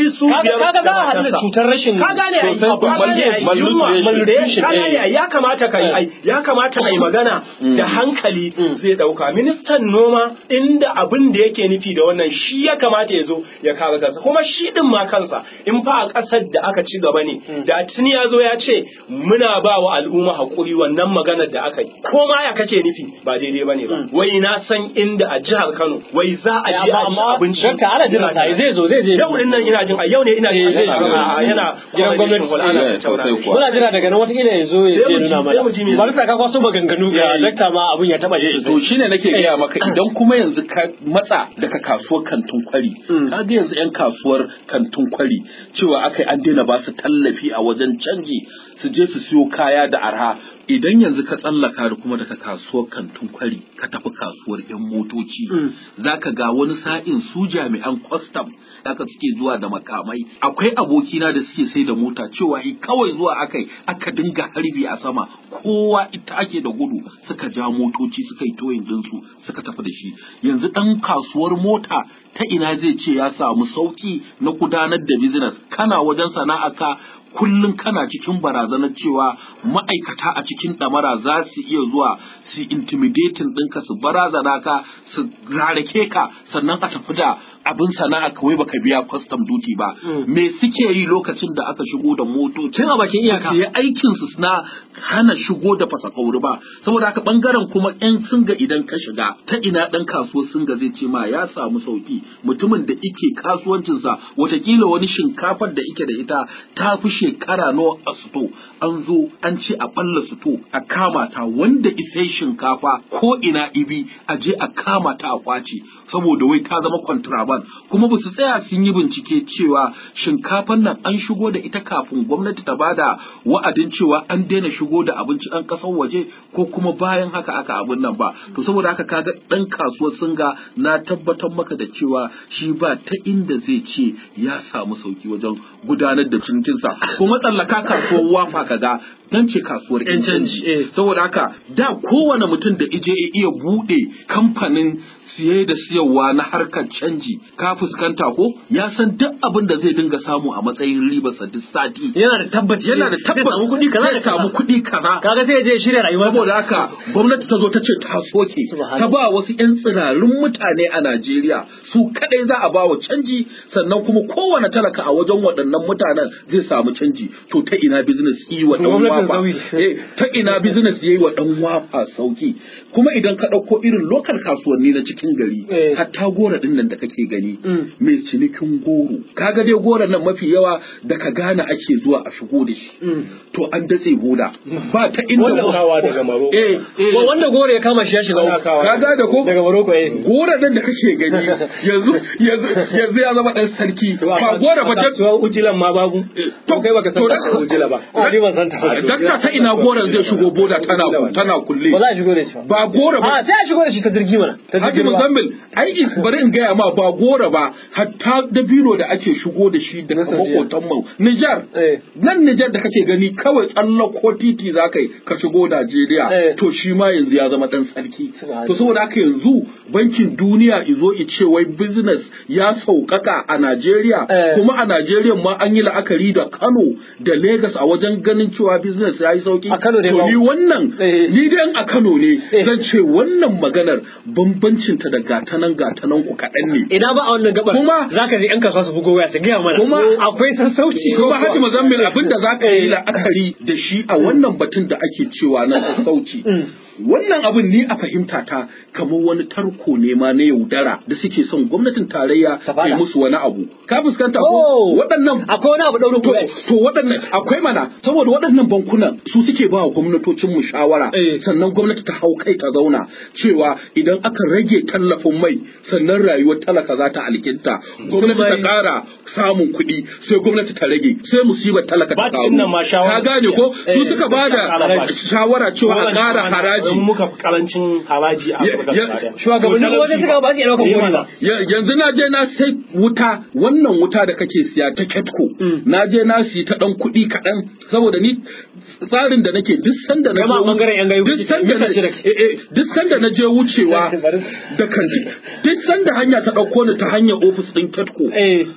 su Kaga- biyar kaga za a da haɗu da matarsa. cutar rashin ka gane ai sosai ka kuwa. gane ai yunwa Malnutrition. ka gane ai ya kamata ka yi ai ya kamata ai magana da hankali zai dauka ministan noma inda abin da yake nufi da wannan shi ya kamata ya zo ya kare kansa kuma shi din ma kansa in fa a ƙasar da aka ci gaba ne da tuni ya zo ya ce muna ba wa al'umma haƙuri wannan maganar da aka yi ko ma ya kace nufi ba daidai bane ba wai na san inda a jihar Kano wai za a je a ci amma abinci dakta ana jira sai zai zo zai je yau din nan ina jin a yau ne ina jin Eh, zai yana zo. yana Gidan gwamnati. hall ana Eh, tattauna sosai da shi. kuwa. muna jira daga nan watakila ya zo ya Sai je mu ji- nuna sai mu ji me mana bari sa ka kwaso maganganu ga Eh. dakta ma abun ya taba shi to shine nake gaya maka idan kuma yanzu ka matsa daga kasuwar kantin kwari ka ga yanzu yan kasuwar kantin kwari cewa akai an daina ba su tallafi a wajen canji su je su siyo kaya da arha idan yanzu ka tsallaka da kuma daga kasuwar kantin kwari ka tafi kasuwar yan motoci zaka ga wani sa'in su jami'an kwastam haka suke zuwa da makamai akwai abokina da suke sai da mota cewa i kawai zuwa akai aka dinga harbi a sama kowa ita ake da gudu suka ja motoci suka yi toyin dinsu suka tafi da shi yanzu dan kasuwar mota ta ina zai ce ya samu sauki na gudanar da business kana wajen sana'a ka kullum kana cikin barazanar cewa ma'aikata a cikin ɗamara za su iya zuwa su intimidating ɗinka su barazana ka su rarake ka sannan a tafi da abin sana'a kawai baka biya custom duty ba me suke yi lokacin da aka shigo da motoci Tun a bakin iyaka. su yi aikin su na hana shigo da fasakauri ba saboda haka bangaren kuma yan singa idan ka shiga ta ina dan kasuwar singa zai ce ma ya samu sauki mutumin da ike kasuwancinsa watakila wani shinkafar da ike da ita ta fi shekara nawa a suto an zo an ce a balla suto a kama ta wanda isai shinkafa ko ina ibi a je a kama ta a kwace saboda wai ta zama contraband kuma ba su tsaya sun yi bincike cewa shinkafan nan an shigo da ita kafin gwamnati ta bada wa'adin cewa an daina shigo da abinci ɗan ƙasar waje ko kuma bayan haka aka abin nan ba to saboda haka kaga ɗan kasuwar singa na tabbatar maka da cewa shi ba ta inda zai ce ya samu sauki wajen gudanar da cinikinsa kuma tsallaka kasuwar wafa kaga dan ce kasuwar yan canji eh. saboda haka da kowane mutum da ije ya iya buɗe kamfanin siye da siyarwa na harkar canji ka fuskanta ko ya san duk abin da zai dinga samu a matsayin ribarsa duk sati yana da tabbaci yana da zai samu kuɗi kaza zai da samu kaza kuɗi kaza kaga sai ya je ya shirya rayuwa saboda haka gwamnati ta zo ta ce ta soke Subhanallah. ta ba wasu 'yan tsirarun mutane a Najeriya su kadai za a ba wa canji sannan kuma kowane talaka a wajen waɗannan mutanen zai samu canji to ta ina business yi wa ɗan Gwamnatin wafa sauyi. eh, ta ina business yi wa ɗan wafa sauki kuma idan ka ɗauko irin lokal kasuwanni na cikin gari Eh. hatta gora ɗin nan da kake gani Mm. mai cinikin goro kaga dai goron nan mafi yawa daga Ghana ake zuwa a shigo da shi to an datse boda ba ta inda Wannan kawa daga Morocco. eh eh Ko wanda gore ya kama shi ya shiga Ana uku. kawo. ka gane ko daga Morocco eh gora nan da kake gani yanzu yanzu yanzu ya zama dan sarki ba gora ba ta kasuwar ujilan ma babu to kai baka san to- kasuwar ujila ba a ni ban san ta ba dakta ta ina goran zai shigo boda tana tana kulle ba za a shigo da shi ba ba gora ba a sai a shigo da shi ta jirgi mana ta Haji jirgin ruwa. Muzammil, ai is- bari in gaya ma ba gora ba, hatta dabino da ake shigo da shi daga Saudiya. makotan mu. Nijar, Eh. nan Nijar da kake gani kawai tsallako titi za ka yi ka shigo Najeriya, Eh. to shi ma yanzu ya zama dan sarki. Subhanallah. To saboda haka yanzu bankin duniya izo ice wai business ya sauƙaƙa a Najeriya, Eh. kuma a Najeriya ma an yi la'akari da Kano da Legas a wajen ganin cewa business ya yi sauƙi. A Kano dai To ba- ni wannan, Eh. ni dai a Kano ne, Eh. zan ce wannan maganar bambancinta da gatanan gatanan ku kaɗan ne. ina ba a wannan gabar Kuma- za ka ji yan kasuwa su bugo waya su gaya mana Kuma- akwai sassauci Kuma Haji Muzammil abin da za ka yi Eh. la'akari da shi a wannan batun da ake cewa na sassauci. Wannan abin ni a fahimta ta kamar wani tarko ne ma na yaudara da suke son gwamnatin tarayya Ta ta yi fara. musu wani abu. Ka fuskanta Oh. ko waɗannan akwai wani abu daurin To, kuɗi to waɗannan akwai mana saboda waɗannan bankunan su suke ba wa gwamnatocin mu shawara Eh. sannan gwamnati ta hau kai ta zauna cewa idan aka rage tallafin mai sannan rayuwar talaka za ta alkinta gwamnati ta mai- ƙara samun kuɗi sai gwamnati ta rage sai musibar talaka ta Ba ta karu innan ma shawara ka gane ko su Eh. suka ba da Haraji. shawara cewa a ƙara in haraji muka fi karancin haraji a Ya- Afirka ya- gaba ɗaya. shugabannin To, wajen suka ba su iya ɗaukar Eh, kuɗi mana. ba Ya- yanzu na je na sai wuta wannan wuta da kake siya ta ketco na je na siyi ta dan kuɗi kaɗan saboda ni tsarin da nake duk sanda na Kai ma je- bangaren yan gayu duk kake, sanda na mita shida ke. eh, eh, duk sanda na je wucewa Bari su- da kanti duk sanda hanya ta ɗauko ni ta hanyar ofis ɗin ketco Eh. to ko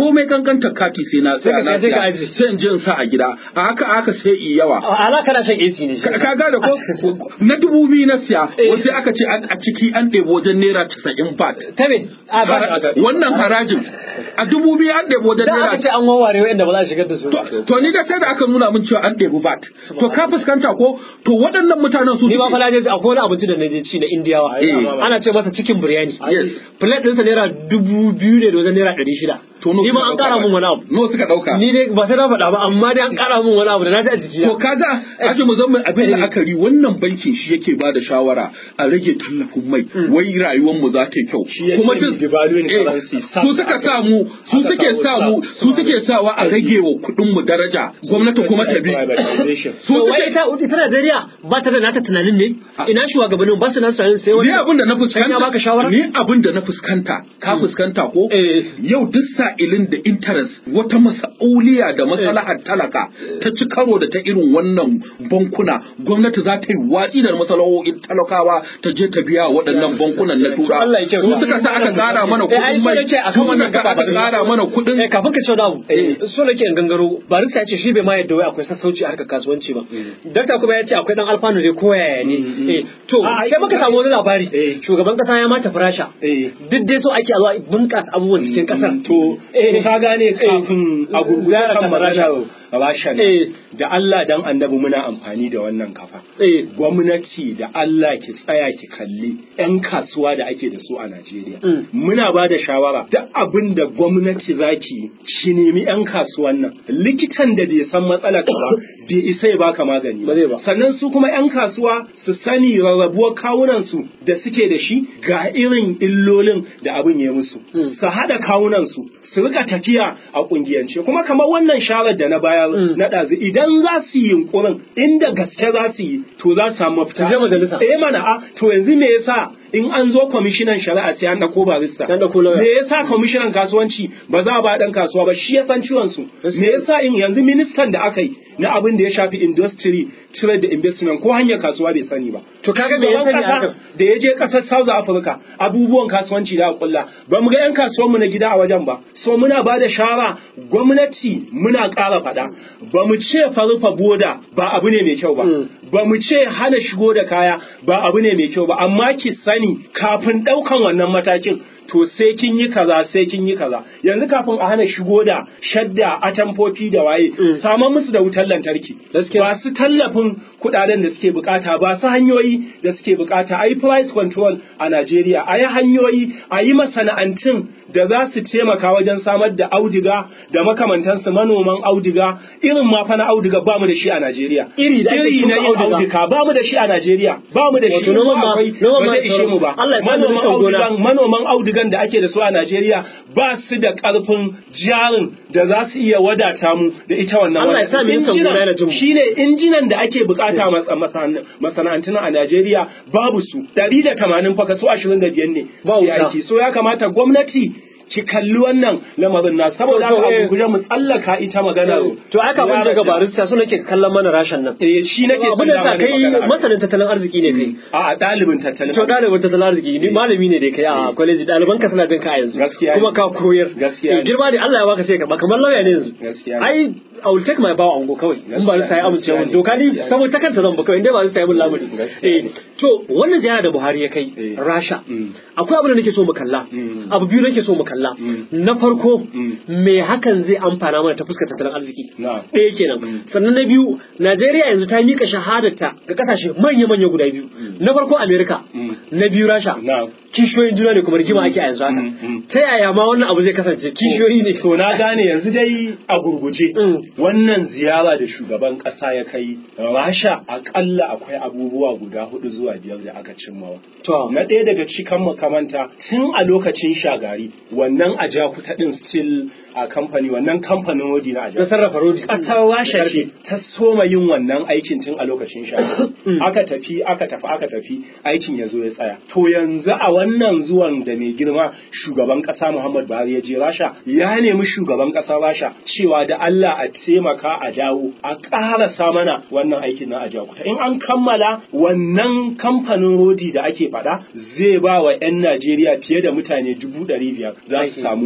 komai kankantar kati sai na Sai ka- na sai ka siya. ajiye. sai in je in sa a gida a haka a haka sai i yawa ala kana shan AC ne ka ka gane ko na dubu biyu na siya wasu aka ce an- a ciki an ɗebo wajen naira casa'in bat ta me a ba Hara- wannan harajin a dubu biyu an ɗebo wajen da naira aka ce an wawware wa'anda ba za a shigar da su ba. To, to ni da sai da aka nuna min cewa an ɗebi bat. To ka fuskanta ko to waɗannan mutanen su ni ma suke- fa na je akwai wani abinci da na je ci na indiyawa Eh. ana ce masa cikin biryani Yes. plate ɗinsa naira dubu biyu ne da wajen naira ɗari shida To no ni ma suka an ƙara ɗauka min ba? wani abu No suka ɗauka. ni dai ba sai na faɗa ba amma dai an ƙara min wani abu da na ji a jiki To kaga aje mu zama abin da aka ri wannan bankin shi yake ba da shawara a rage tallafin mai wai rayuwar mu za ta yi kyau. Shi ya ce duk- devaluing eh, currency, su suka sa mu su aka suke kawo sa mu sa- su suke sawa a rage wa kuɗin mu daraja gwamnati kuma ta bi. Privatization. Su to wai suke ita ita Najeriya ba ta da nata tunanin ne ina shugabannin ba su nan tunanin sai wani Ni abin da na Can ya baka shawara? fuskanta, ni abin da na fuskanta, ka fuskanta ko? Eh. Yau duk sa'ilin da interest wata masa'uliya da masalahar talaka ta ci karo da ta irin wannan bankuna, gwamnati za ta yi watsi da masalahohin talakawa ta je ta biya waɗannan bankunan na tura. Allah ya kyauta. Su suka sa aka ƙara mana Eh, ai, kuɗin so mai, nake akan su wannan suka sa gaba aka ba- ƙara mana kuɗin Eh, kafin ka ce wani abu so nake in gangaro barista ya ce shi bai ma yadda wai akwai sassauci a harkar kasuwanci ba dakta kuma ya ce akwai dan alfanu ne ko yaya ne Eh, to A, ai, sai muka samu wani labari Eh. shugaban kasa ya mata farasha Eh. duk dai so ake a zo a bunƙasa abubuwan cikin kasar To, Eh. ka gane kafin a gurgurta Zara kan ta maganar farasha. Rasha Eh. ne. Da Allah dan annabi muna amfani da wannan kafa. Eh. Gwamnati da Allah ki tsaya ki kalli 'yan kasuwa da ake da su a Najeriya. Mm. Muna ba da shawara duk abin da gwamnati za ki yi, ki nemi 'yan kasuwan nan. Likitan da bai san matsalar ka ba, bai isa ya baka magani Ba zai ba. sannan su kuma 'yan kasuwa su sani rarrabuwar kawunansu da suke da shi ga irin illolin da abin ya musu Mm. su haɗa kawunansu su rika tafiya a ƙungiyance kuma kamar wannan sharar da na bayar Mm. na ɗazu idan za su yi yunkurin inda gaske za su yi to za su samu mafita Su je majalisa. eh mana a to yanzu me yasa in an zo kwamishinan shari'a sai an ɗauko barista Sai an ɗauko lawyer. me yasa kwamishinan kasuwanci ba za a ba ɗan kasuwa ba shi ya san ciwon su Gaskiya. me yasa in yanzu ministan da aka yi na abin da ya shafi industry trade da investment ko hanyar kasuwa bai sani ba To kaga me ya Shugaban sani kasa haka? da ya je kasar South Africa abubuwan kasuwanci da aka kulla ba mu ga yan kasuwan mu na gida a wajen ba so muna ba da shawara gwamnati muna ƙara faɗa ba mu ce farufa boda ba abu ne mai kyau ba Mm. ba mu ce hana shigo da kaya ba abu ne mai kyau ba amma ki sani kafin ɗaukan wannan matakin to sai kin yi kaza sai kin yi kaza yanzu kafin a hana shigo da shadda atamfofi da waye Mm. samar musu da wutar lantarki Gaskiya. ba su tallafin kudaden da suke bukata ba su hanyoyi da suke bukata a yi price control a Najeriya a yi hanyoyi a yi masana'antun da za su taimaka wajen samar da auduga da makamantansu manoman auduga irin ma fa na auduga ba mu da shi a Najeriya Iri da ake iri shuka na yin auduga. auduga ba mu da shi a Najeriya ba mu da shi Wato noman ma- akwai noman ba ma zai ishe mu ba Allah ya sa manoman ministan gona. audugan manoman audugan da ake da su a Najeriya ba su da karfin jarin da za su iya wadata mu da ita wannan Allah ya sa wadatar. ministan Injinan- gona yana jin mu. shine injinan da ake bukata mas- masan- masana'antun a Najeriya babu su 180 fa kaso 25 ne Ba ke wuta. aiki so ya kamata gwamnati ki kalli wannan lamarin na saboda To, to, haka eh. abu guje mu tsallaka ita magana to aka ban ga barista so nake kallon mana rashin nan eh shi nake abin da sa son kai magana. masanin tattalin arziki ne kai a ɗalibin tattalin to ɗalibin tattalin arziki ni malami ne da kai a kwaleji ɗaliban ka suna bin ka a yanzu Gaskiya ne. kuma ka koyar Gaskiya ne. Eh, girma ne Allah ya baka sai ka ba kamar lauya ne yanzu Gaskiya ne. ai I will take my bow and go kawai in ba Gaskiya sai ne. amince mun Gaskiya doka ni ne. saboda ta kanta zan ba kawai indai ba sai mun lamuri Gaskiya eh ne. to wannan ziyara da Buhari ya kai Eh. Rasha Mm. akwai abin da nake so mu kalla Mm. abu biyu nake so mu kalla Mm. na farko Mm. me hakan zai amfana mana ta fuskar tattalin arziki Na'am. ɗaya kenan sannan na biyu Najeriya yanzu ta mika shahadarta ga kasashe manya-manya guda biyu na farko Amerika Mm. na biyu Rasha Na'am. kishiyoyin juna ne kuma rigima ake a yanzu haka Mm, mm. ta yaya ma wannan abu zai kasance kishiyoyi ne To na gane yanzu dai a gurguje Mm. wannan ziyara da shugaban ƙasa ya kai Rasha akalla akwai abubuwa guda hudu zuwa biyar da aka cimmawa. To. Na ɗaya daga cikin makamanta tun a lokacin shagari wannan ajakuta ɗin still a kamfani wannan kamfanin rodi na na ajakuta. sarrafa rodi Ƙasar Rasha ce ta soma yin wannan aikin tun a lokacin shagari. Mm. Aka tafi aka tafi aka tafi aikin ya zo ya tsaya. To yanzu a wannan zuwan da mai girma shugaban ƙasa Muhammad Buhari ya je Rasha ya nemi shugaban ƙasar Rasha cewa da Allah a taimaka a dawo a ƙarasa mana wannan aikin na ajakuta. In an kammala wannan kamfanin rodi da ake faɗa zai ba wa 'yan Najeriya fiye da mutane dubu ɗari biyar za su Aiki. samu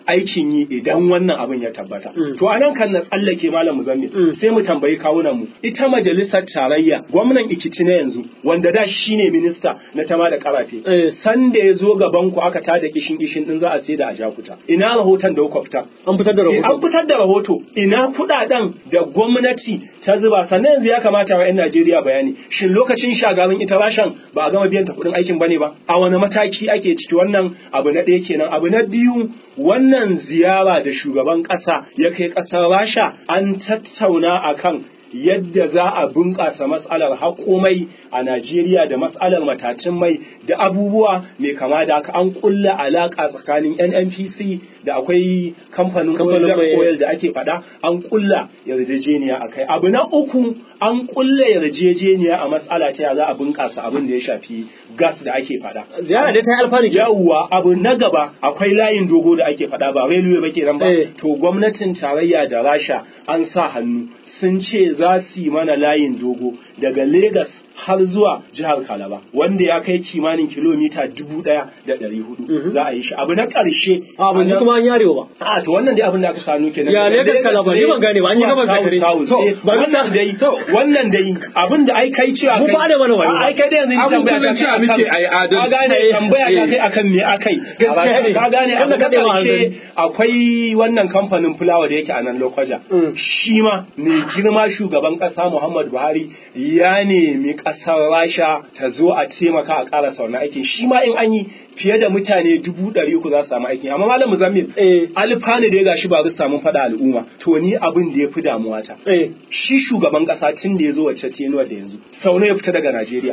aikin yi idan wannan abin ya tabbata Mm. to anan kan na tsallake malam muzammil Mm. sai mu tambayi kawunan mu ita majalisar tarayya gwamnan Ikiti na yanzu wanda da shine minista na tama da karafe Eh. sanda ya zo gaban ku aka tada kishin kishin din za a sai da a jakuta ina rahoton da kuka fitar an fitar da Eh, an rahoto fitar da rahoto ina kudaden da gwamnati ta zuba sannan yanzu ya kamata wa 'yan Najeriya bayani shin lokacin shagarin ita rashan ba a gama biyan ta kudin aikin bane ba a wani mataki ake ciki wannan abu na ɗaya kenan abu na biyu wannan ziyara da shugaban ƙasa ya kai ƙasar rasha an tattauna akan yadda za a bunƙasa matsalar haƙomai a Najeriya da matsalar matacin mai da abubuwa mai kama da haka an ƙulla alaƙa tsakanin NNPC da akwai kamfanin Kamfanin mai- oil da ake faɗa an ƙulla yarjejeniya a kai abu na uku an ƙulla yarjejeniya a matsala ta ya za a bunƙasa abin da ya shafi gas da ake faɗa ziyara dai ta yi alfanu ke yawwa abu na gaba akwai layin dogo da ake faɗa ba railway ba kenan ba Eh. to gwamnatin tarayya da rasha an sa hannu sun ce za su yi mana layin dogo daga Legas har zuwa jihar Kalaba wanda ya kai kimanin kilomita dubu ɗaya da ɗari hudu za a yi shi abu na ƙarshe a ban ji kuma an yarewa ba a to wannan dai abin da aka sanu kenan Ya Daga Lagos Calabar, ni ban gane ba, an yi zuwa gabas da South kare. South. To, Eh, ba wannan dai wannan dai abin da ai kai cewa Mu kai fa arewa na wayo. A, ai kai dai yanzu ni Abin tambaya kullum ta cewa kai muke akan- ai adalci. ka gane Eh, tambaya ta eh. kai akan me akai Gaskiya ne. ka gane Wanda abu na kaɗewa karshe hanzari. akwai wannan kamfanin fulawa da yake a nan Lokoja Mm. shi ma mai girma shugaban kasa Muhammadu Buhari ya nemi kasar Rasha ta zo a taimaka a ƙarasa wannan aikin shi ma in an yi fiye da mutane dubu ɗari uku za su samu aikin amma malam Muzammil Eh. alfani da ya gashi ba su samu faɗa al'umma to ni abin da ya fi damuwa ta eh shi shugaban kasa tun da ya zo wacce tenuwar da yanzu sau nawa ya fita daga Najeriya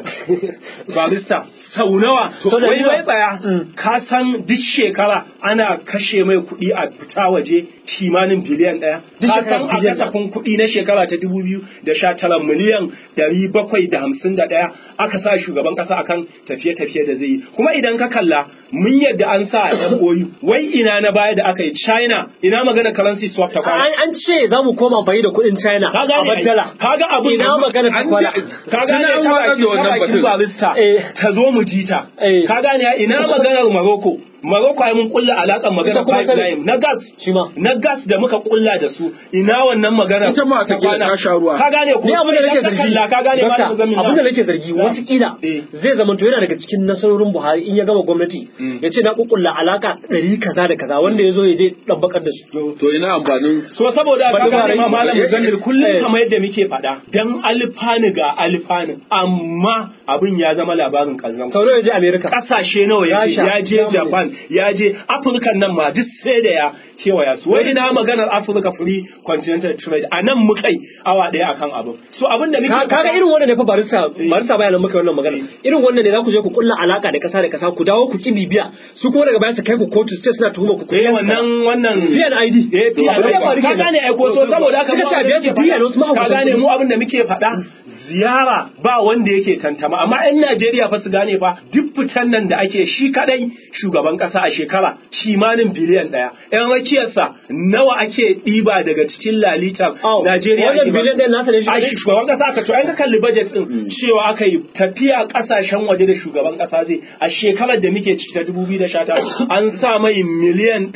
barista sau nawa To da wai yawa. wai tsaya Mm. ka san duk shekara ana kashe mai kuɗi a fita waje kimanin biliyan ɗaya Duk ka shekara san a biliyan ɗaya. kasafin kuɗi na shekara ta dubu biyu da sha tara miliyan ɗari bakwai da hamsin da ɗaya aka sa shugaban ƙasa akan tafiye-tafiye da zai yi kuma idan ka kalla mun yadda an sa a MOU wai ina na baya da aka yi China ina magana currency swap ta kwana an an ce za mu koma amfani da kuɗin China ka a gane ai. baddala ka ga abin ina da- magana ta an kwana ce- ka gane Tuna an ta watsar bakin da wannan ta bakin batun. barista Eh. ta zo mu ji ta Eh. ka gane ai, ina maganar Morocco Morocco ai mun kulla alakan maganar Ita kuma ta- pipeline na gas shi ma na gas da muka kulla da su ina wannan maganar Ita ma ta kila ta sha ruwa. ka gane ko ni abin da nake Idan ka zargi kalla, ka gane Dokta, malam Muzammil abin da na- nake zargi Na. watakila Eh. zai zama to yana daga cikin nasarorin Buhari in ya gama gwamnati ya ce na kukulla alaka ɗari kaza da kaza wanda ya zo ya je ɗabbakar da su To ina amfanin So saboda Ba ka duba gane ma rai- malam eh, Muzammil eh, kullum eh. kamar yadda muke faɗa dan alfanu ga alfanu amma abin ya zama labarin kallon sau nawa ya je America kasashe nawa ya je Rasha, ya je Germany. Japan ya je Afirka nan ma duk sai da ya kewaya su wai ina maganar Africa Free Continental Trade a nan muka yi awa ɗaya akan abin so abin da muke Ka- kaga faɗa- irin wannan ne fa barista barista bayanan muka wannan magana irin wannan ne za ku je ku kulla alaka da kasa da kasa ku dawo ku ki bibiya su kuma daga baya su kai ku kotu sai suna tuhuma ku ku eh wannan wannan PNID eh Abin da ya faru ka kenan. gane ai ko so saboda haka Suka mu ce a abin biya da su muke diya da wasu faɗa- ka mahaukatan gane kuɗi. mu abin da muke faɗa ziyara ba wanda yake tantama amma 'yan Najeriya fa su gane fa duk fitan nan da ake shi kadai shugaban kasa a shekara kimanin biliyan ɗaya 'yan rakiyarsa nawa ake ɗiba daga cikin lalitar Au, Najeriya wannan ake ba biliyan su? ɗayan nasa ne shi a kadai? shi shugaban kasa aka to an ka kalli budget din cewa aka yi tafiya kasashen waje da shugaban kasa zai a shekarar da muke ciki ta 2019 an sa mai miliyan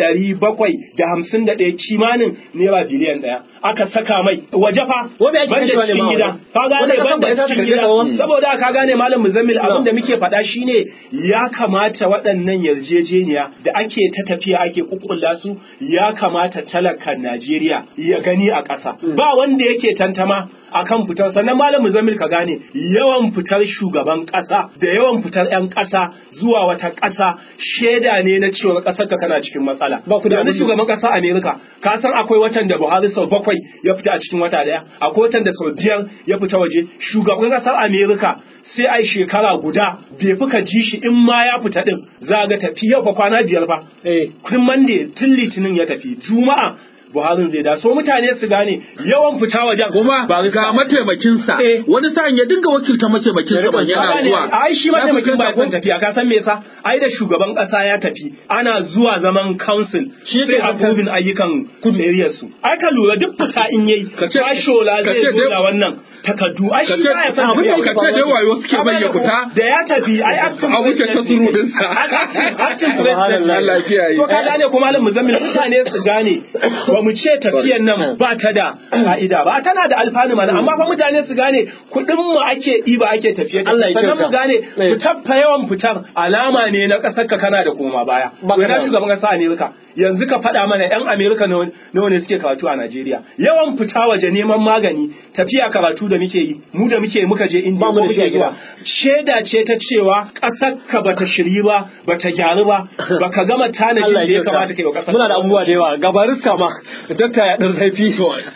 751 kimanin naira biliyan ɗaya aka saka mai waje fa Wanda ake banda kashewa ne cikin ma gida waje. ka Wanda gane kasan banda ba ita ta cikin karɓi gida tsawon. saboda ka gane malam muzammil Na. abin da muke faɗa shine ya kamata waɗannan yarjejeniya da ake ta tafiya ake kukkulla su ya kamata talakan Najeriya ya gani a ƙasa ba wanda yake tantama akan fitar sannan malam muzammil ka gane yawan fitar shugaban ƙasa da yawan fitar 'yan ƙasa zuwa wata ƙasa shaida ne na cewa ƙasar ka kana cikin matsala Ba ku da yanzu abin- shugaban ƙasa Amerika ka san akwai watan da Buhari sau bakwai ya fita a cikin wata daya akwai watan da sau biyar ya fita waje shugaban ƙasar Amerika sai ai shekara guda bai fi ka ji shi in ma ya fita din za ga tafi yau fa kwana biyar fa eh tun Monday tun Litinin ya tafi Juma'a Buharin zai da so mutane su gane yawan fita wajen kuma ba ga mataimakinsa Eh. wani sa'in ya dinga wakilta mataimakinsa ban yana zuwa ai shi Ya mataimakin ba fuskanta ko? son tafiya ka san me yasa ai da shugaban kasa ya tafi ana zuwa zaman council Shi yake sai zartar- approving ayyukan areas su ai ka lura duk fita in yayi Ka ce- Fashola ka zai ce zo dai- da wannan takardu ai Ka shi ce- ba ya san abin da tafiya ka ce dai wayo suke Amma bayyana da fita. da ya tafi ai acting A wuce ta surudinsa. acting Subhanallah. president Allah kiyaye. to ka gane kuma malam muzammil mutane su gane ba mu ce tafiyan nan ba ta da ka'ida ba tana da alfanu mana amma fa mutane su gane kuɗin mu ake ɗiba ake tafiye Allah ya sannan mu kyauta. gane Eh. fitar fa yawan fitar alama ne na ƙasar ka kana da koma baya Ba ka wai na da- shugaban ƙasa Amerika yanzu ka faɗa mana yan Amerika nawa nawa ne suke karatu a Najeriya yawan fita waje neman magani tafiya karatu da muke yi mu da muke muka je India Ba mu ko da shi a muke zuwa shaida ce ta cewa ƙasar ka bata shiri ba bata gyaru ba baka gama tanadin Allah da ya ya kamata kai wa kyauta ƙasar muna da abubuwa da yawa gabarista ma dakta ya dan zafi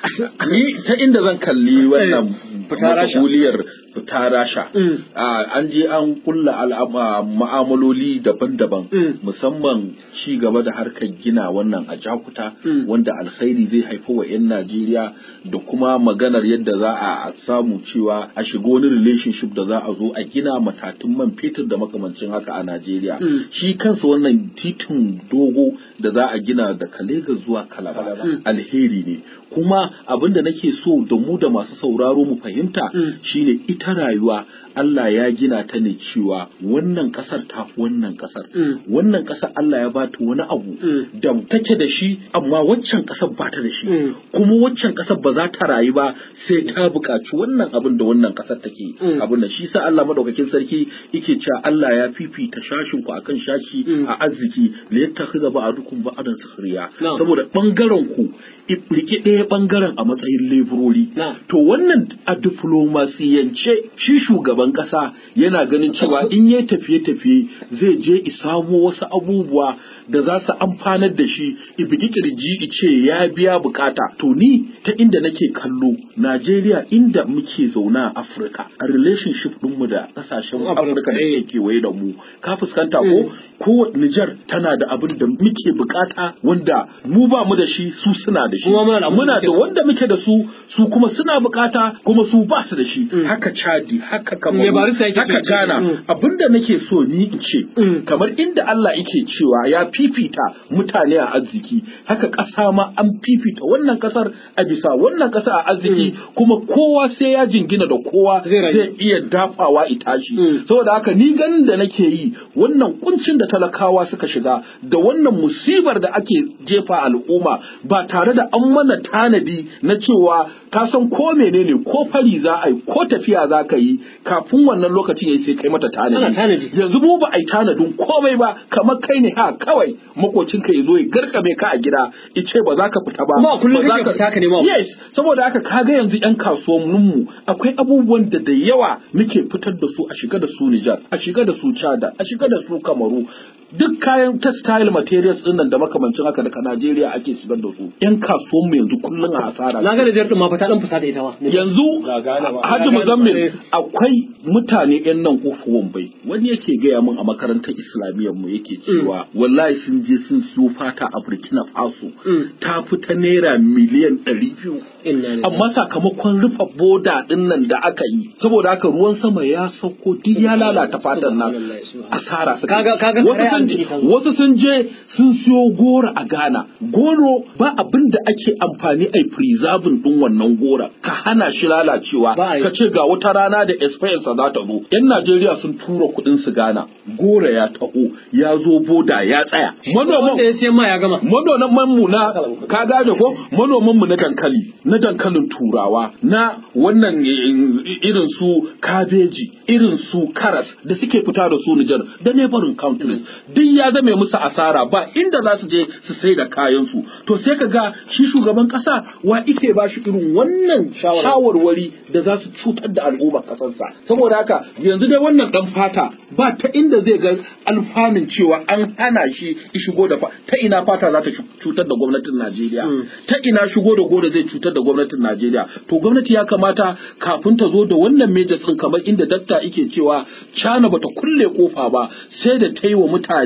ni ta inda zan kalli wannan Fita Rasha. mas'uliyar fita rasha Mm. Ah, an je an kulla al'ama ma'amaloli daban-daban Mm. musamman ci gaba da harkar gina wannan a jakuta Mm. wanda alkhairi zai haifa wa 'yan najeriya da kuma maganar yadda za a samu cewa a shiga wani relationship da za a zo a gina matatun man fetur da makamancin haka a najeriya Mm. shi kansa wannan titin dogo da za a gina daga Legas zuwa Kalaba alheri ne kuma abin da nake so da mu da masu sauraro mu fahimta Mm. shine ita rayuwa Allah ya gina ta ne cewa wannan kasar ta fi wannan kasar Mm. wannan kasar Allah ya bata wani abu Mm. da take da shi amma waccan kasar ba ta da shi Mm. kuma waccan kasar ba za ta rayu ba sai ta buƙaci wannan abin da wannan kasar take Mm. abin da shi sa Allah madaukakin sarki yake cewa Allah ya fifita shashin ku akan shashi Mm. a arziki li yattakhidha ba'dukum ba'dan sukhriya Na'am. saboda bangaren ku i- rike ɗaya bangaren a matsayin leburori Na'am. to wannan a diflomasiyance shi shugaban kasa yana ganin cewa in yayi tafiye-tafiye zai je i samo wasu abubuwa da za su amfanar da shi i bigi kirji i ce ya biya bukata to ni ta inda nake kallo Najeriya inda muke zauna a Afirka a relationship ɗinmu da kasashen Afirka da suke kewaye da mu ka fuskanta ko ko Niger tana da abin da muke bukata wanda mu ba mu da shi su suna da shi Kuma muna da abin da muna muke da so. wanda muke da su su kuma suna bukata kuma su ba su da shi haka Chadi haka Me Kamaru barista yake haka so? Ghana Mm. abinda nake so ni in ce Mm. kamar inda Allah yake cewa ya fifita mutane a arziki haka ƙasa ma an fifita wannan ƙasar a bisa wannan ƙasa a arziki kuma kowa sai ya jingina da kowa Zai rayu. zai iya dafawa itashi Mm. saboda haka ni ganin da nake yi wannan kuncin da talakawa suka shiga da wannan musibar da ake jefa al'umma ba tare da an mana tanadi na cewa ka san ko menene ko fari za a yi ko tafiya za ka yi kafin wannan lokacin yayi sai kai mata Ana tanadi. tanadi yanzu mu ba a yi tanadin komai ba kamar kai ne ha kawai makocinka ya zo ya garkame ka a gida ice ba za ka fita ba Kuma a kullum ba za kake fita ka nema abu. yes saboda haka kaga yanzu yan kasuwanninmu akwai abubuwan da da yawa muke fitar da su a shiga da su Nijar a shiga da su Chada a shiga da su Kamaru duk kayan textile materials din nan da makamancin haka daga Najeriya ake shigar da su yan kasuwanmu yanzu kullum a hasara na ga Nijar din ma fa ta dan fusata ita ma yanzu Ga Ghana ba. Haji Ga Ghana Muzammil ba, eh. akwai mutane yan nan kofa Wambai wani yake gaya min a makarantar islamiyyar mu yake cewa wallahi sun je sun siyo fata a Burkina Faso Mm. ta fi ta naira miliyan ɗari biyu inna lillahi amma sakamakon rufe boda din nan da aka yi saboda haka ruwan sama ya sauko duk ya lalata fatan nan Subhanallah, subhanallah. asara suka Kaga- yi. kaga wasu kare sun an je ji ta zo. wasu sun je sun siyo goro a Ghana goro ba abin da ake amfani a preserving din wannan gora ka hana shi lalacewa Ba a yi. ka ce ga wata rana da experience za ta zo yan Najeriya sun tura kuɗin su Ghana gora ya taho ya zo boda ya tsaya manoman wanda ya ce ma ya gama manoman mu na ka gane ko manoman mu na dankali na dankalin turawa na wannan eh, irin su kabeji irin su karas da suke fita da su Nijar da neighboring countries duk ya zame musu asara ba inda za su je su sai da kayan su to sai ka ga shi shugaban kasa wa ike ba shi irin wannan shawarwari da za su cutar da al'ummar kasarsa saboda haka yanzu dai wannan dan fata ba ta inda zai ga alfanun cewa an hana shi ya shigo da fa ta ina fata za ta cutar da gwamnatin Najeriya ta ina shigo da goro zai cutar da gwamnatin Najeriya to gwamnati ya kamata kafin ta zo da wannan majors din kamar inda dakta yake cewa China bata kulle kofa ba sai da ta yi wa mutane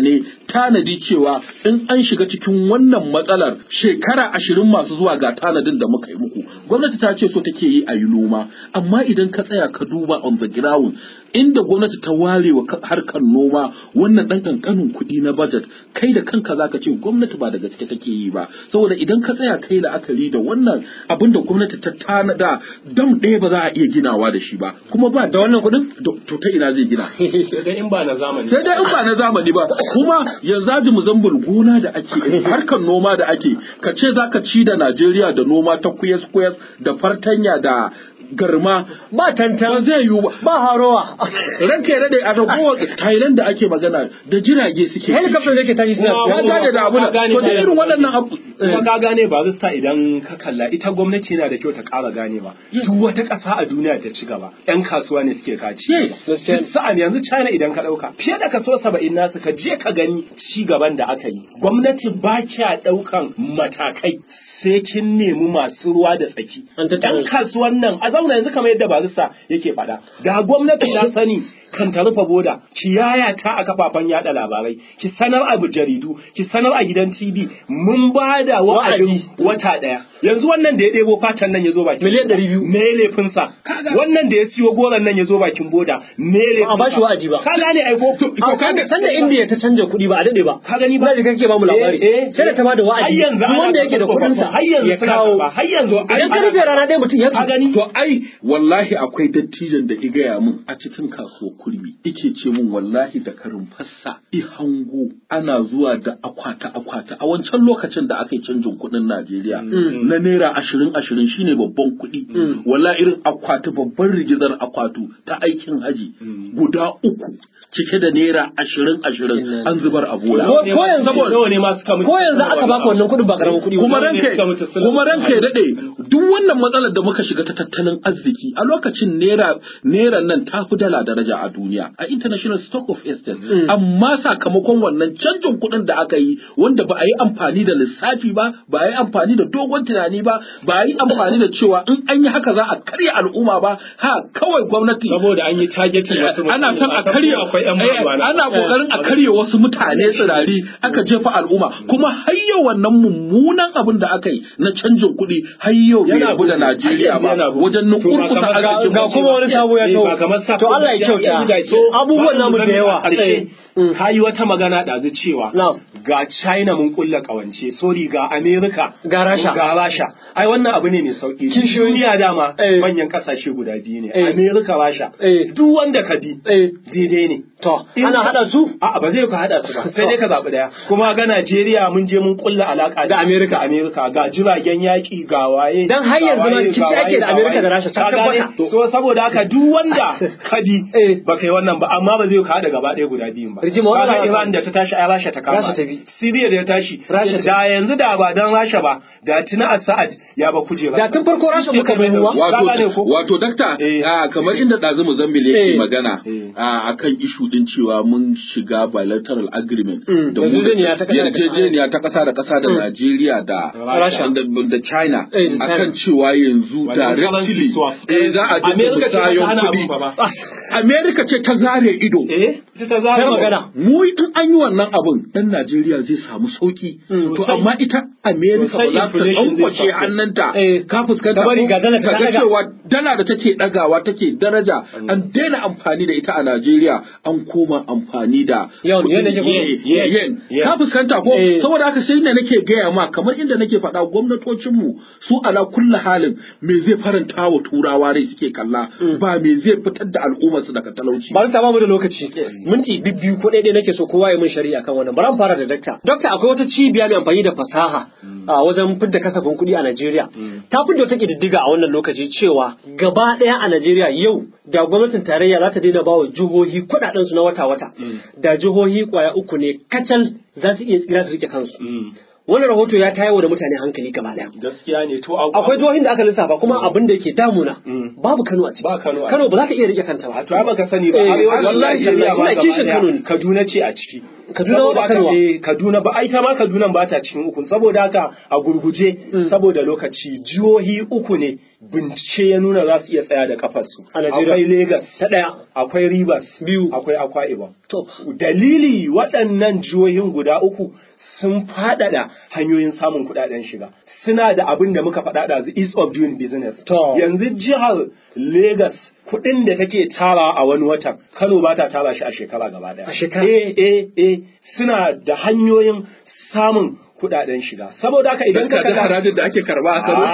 tanadi cewa in an shiga cikin wannan matsalar shekara ashirin masu zuwa ga tanadin da muka yi muku gwamnati ta ce so take yi a yi noma amma idan ka tsaya ka duba on the ground inda gwamnati ta ware wa harkar noma wannan ɗan ƙanƙanin kuɗi na budget kai da kanka zaka ce gwamnati ba da gaske take yi ba saboda idan ka tsaya kai la'akari da wannan abin da gwamnati ta tanada dam ɗaya ba za a iya ginawa da shi ba kuma ba da wannan kuɗin to ta ina zai gina sai dai in ba na zamani sai dai in ba na zamani ba kuma yanzu aji muzambul gona da ake harkar noma da ake ka ce zaka ci da Najeriya da noma ta kuyas kuyas da fartanya da garma ba tantan zai yiwu ba ba harowa ranka ya daɗe a ragowar Thailand da ake magana da jirage suke helicopter da ke tashi suna ka gane da abu to da irin waɗannan abu kuma ka gane ba zista idan ka kalla ita gwamnati yana da kyau ta ƙara gane ba duk wata ƙasa a duniya ta ci gaba yan kasuwa ne suke kaci sa'an yanzu China idan ka ɗauka fiye da kaso saba'in nasu ka je ka gani ci gaban da aka yi gwamnati ba kya ɗaukan matakai sai kin nemi masu ruwa da tsaki. Ɗan kasuwan nan a zauna yanzu kamar yadda barista yake faɗa. Da gwamnati ta sani kan ta rufe boda, ki yaya ta a kafafen yada labarai, ki sanar a jaridu, ki sanar a gidan TV, mun ba da wa'adin wata ɗaya. Yanzu wannan da ya ɗebo fatan nan ya zo bakin miliyan ɗari biyu. Me laifinsa? Wannan da ya siyo goron nan ya zo bakin boda, me laifinsa? A ba shi wa'adi ba. Ka gane aiko. To kaga sanda Indiya ta canja kuɗi ba a daɗe ba. Ka gani ba. Ina da kake ba mu labari. Sai da ta ba da wa'adi. Har yanzu wanda yake da kuɗinsa har yanzu ya kawo. har yanzu Idan ka rufe rana ɗaya mutum ya ka gani to ai wallahi akwai dattijan da i gaya min a cikin kasuwar kurmi ike ce min wallahi da karin fassa i hango ana zuwa da akwata akwata a wancan lokacin da aka yi canjin kuɗin Najeriya na naira ashirin ashirin shine babban kuɗi wallahi irin akwati babban rigizar akwatu ta aikin haji guda uku cike da naira ashirin ashirin an zubar a bola Ko ko yanzu nawa ne ma suka mutu ko yanzu aka baka wannan kuɗin ba karamin kuɗi ba. kuma Wanda ne ranka suka mutu suna- kuma ranka ya dade duk wannan matsalar da muka shiga ta tattalin arziki a lokacin naira naira nan ta fi dala daraja a duniya a international stock of exchange amma sakamakon wannan canjin kuɗin da aka yi wanda ba a yi amfani da lissafi ba ba a yi amfani da dogon tunani ba ba a yi amfani da cewa in an yi haka za a karya al'umma ba ha kawai gwamnati saboda an yi targeting wasu mutane. ana son a karya akwai yan eh, mazuwa na- ana kokarin a karya wasu mutane tsirari aka jefa al'umma kuma har yau wannan mummunan abin da aka yi na canjin kuɗi har yau bai Yana rabu da bugu. Najeriya ba Yana bugu. wajen To ba nukurkusa kamar ga- arzikin ga mu. kuma wani sabo ya Eh, taho. ba kamar sa- To Allah ya kyauta. So, Abubuwan ba namu da yawa. a ƙarshe Eh, mm. ka yi wata magana ɗazu cewa Na'am. ga China mun kulla ƙawance sorry ga America Ga Rasha. ga Rasha ai wannan abu ne mai sauki Kishiyoyi. duniya dama Eh. manyan ƙasashe guda biyu ne Eh. America Rasha Eh. duk wanda ka bi Eh. daidai ne To, In ana ka- haɗa su? A'a ba zai ka haɗa su ba. Sai dai ka zaɓi ɗaya. Kuma ga Najeriya mun je mun kulla alaƙa Da Amerika. Amerika ga jiragen yaƙi ga waye. Dan har ga yanzu ma waye, rikici ga ake da waye, Amerika ga da waye. Rasha, ta Ka gane? tabbata. So saboda haka duk wanda ka bi Eh. ba kai wannan ba amma ba zai ka haɗa gaba ɗaya guda biyun ba. Rigima wannan Kaga ana- Iran da ta tashi ai Rasha ta kama. Rasha ta bi. Syria da ya tashi. Rasha ta Da yanzu da ba dan Rasha ba da tuna Assad ya ba kujera. Da tun farko Rasha muka bai ruwa. Ka gane wato ko? wato dakta Eh. a kamar inda ɗazu Mozambique yake Eh. magana Eh. a akan ishu din cewa mun shiga bilateral agreement Mm. da mu da Yarjejeniya ta ƙasa da ƙasa. yarjejeniya ta ƙasa da ƙasa da Najeriya da Rasha. da da China Eh, da China. akan cewa yanzu Wannan directly currency swap. eh za a dinga Amerika ce ta musayon hana kuɗi abun ba ba. Amerika ce ta zare ido Eh, ita ta Sai zama magana. mu in an yi wannan abun dan Najeriya zai samu sauki to Sosai. amma ita America ba Sosai za ta inflation zai ɗaukwace sauko. hannunta Eh. ka fuskanta Ta bari ko? ga dala ta Ka ga daga. cewa dala da take ɗagawa take daraja an daina amfani da ita a Najeriya an koma amfani da Yawan, kuɗin yen nake kuma. yen, Yen. yen. Yen. ka fuskanta ko Eh. saboda haka sai da nake gaya ma kamar inda nake faɗa gwamnatocinmu su ala kulli halin me zai faranta wa turawa rai suke kalla ba me zai fitar da al'ummarsu daga talauci Bari sa bamu da lokaci. Minti bibbiyu ko ɗaya nake so kowa ya min shari'a kan wannan. Bari mu fara da dakta. Dakta akwai wata cibiya mai amfani da fasaha a wajen fidda kasafin kuɗi a Najeriya. Ta fidda wata ƙididdiga a wannan lokaci cewa gaba ɗaya a Najeriya yau da gwamnatin tarayya za ta daina bawa jihohi kuɗaɗen su na wata-wata. Da jihohi kwaya uku ne kacal za su iya tsira su rike kansu. wannan rahoto ya tayar da mutane hankali gaba daya gaskiya ne to akwai jihohin da aka lissafa kuma abin da yake damuna babu Kano a ciki Ba Kano a Kano ba za ta iya rike kanta ba to ai baka sani ba Eh, arewacin wallahi Najeriya tallahi, ba ina kishin gaba Kano daya ne. Kaduna ce a ciki Kaduna Saboda ba haka, Kano ba. eh, Kaduna ba ai ta ma Kaduna ba ta cikin uku saboda haka a gurguje saboda lokaci jihohi uku ne bincike ya nuna za su iya tsaya da kafarsu A Najeriya. akwai Lagos ta daya akwai Rivers Biyu. akwai Akwa Ibom to dalili waɗannan jihohin guda uku sun faɗaɗa hanyoyin samun kuɗaɗen shiga suna da abin da muka faɗa da ease of doing business To. yanzu jihar Lagos kuɗin da take tara a wani watan Kano ba ta tara shi a shekara gaba ɗaya A shekara? eh eh eh suna da hanyoyin samun kuɗaɗen shiga saboda haka idan Idan ka ka ga kalla harajin da ake karba a Kano.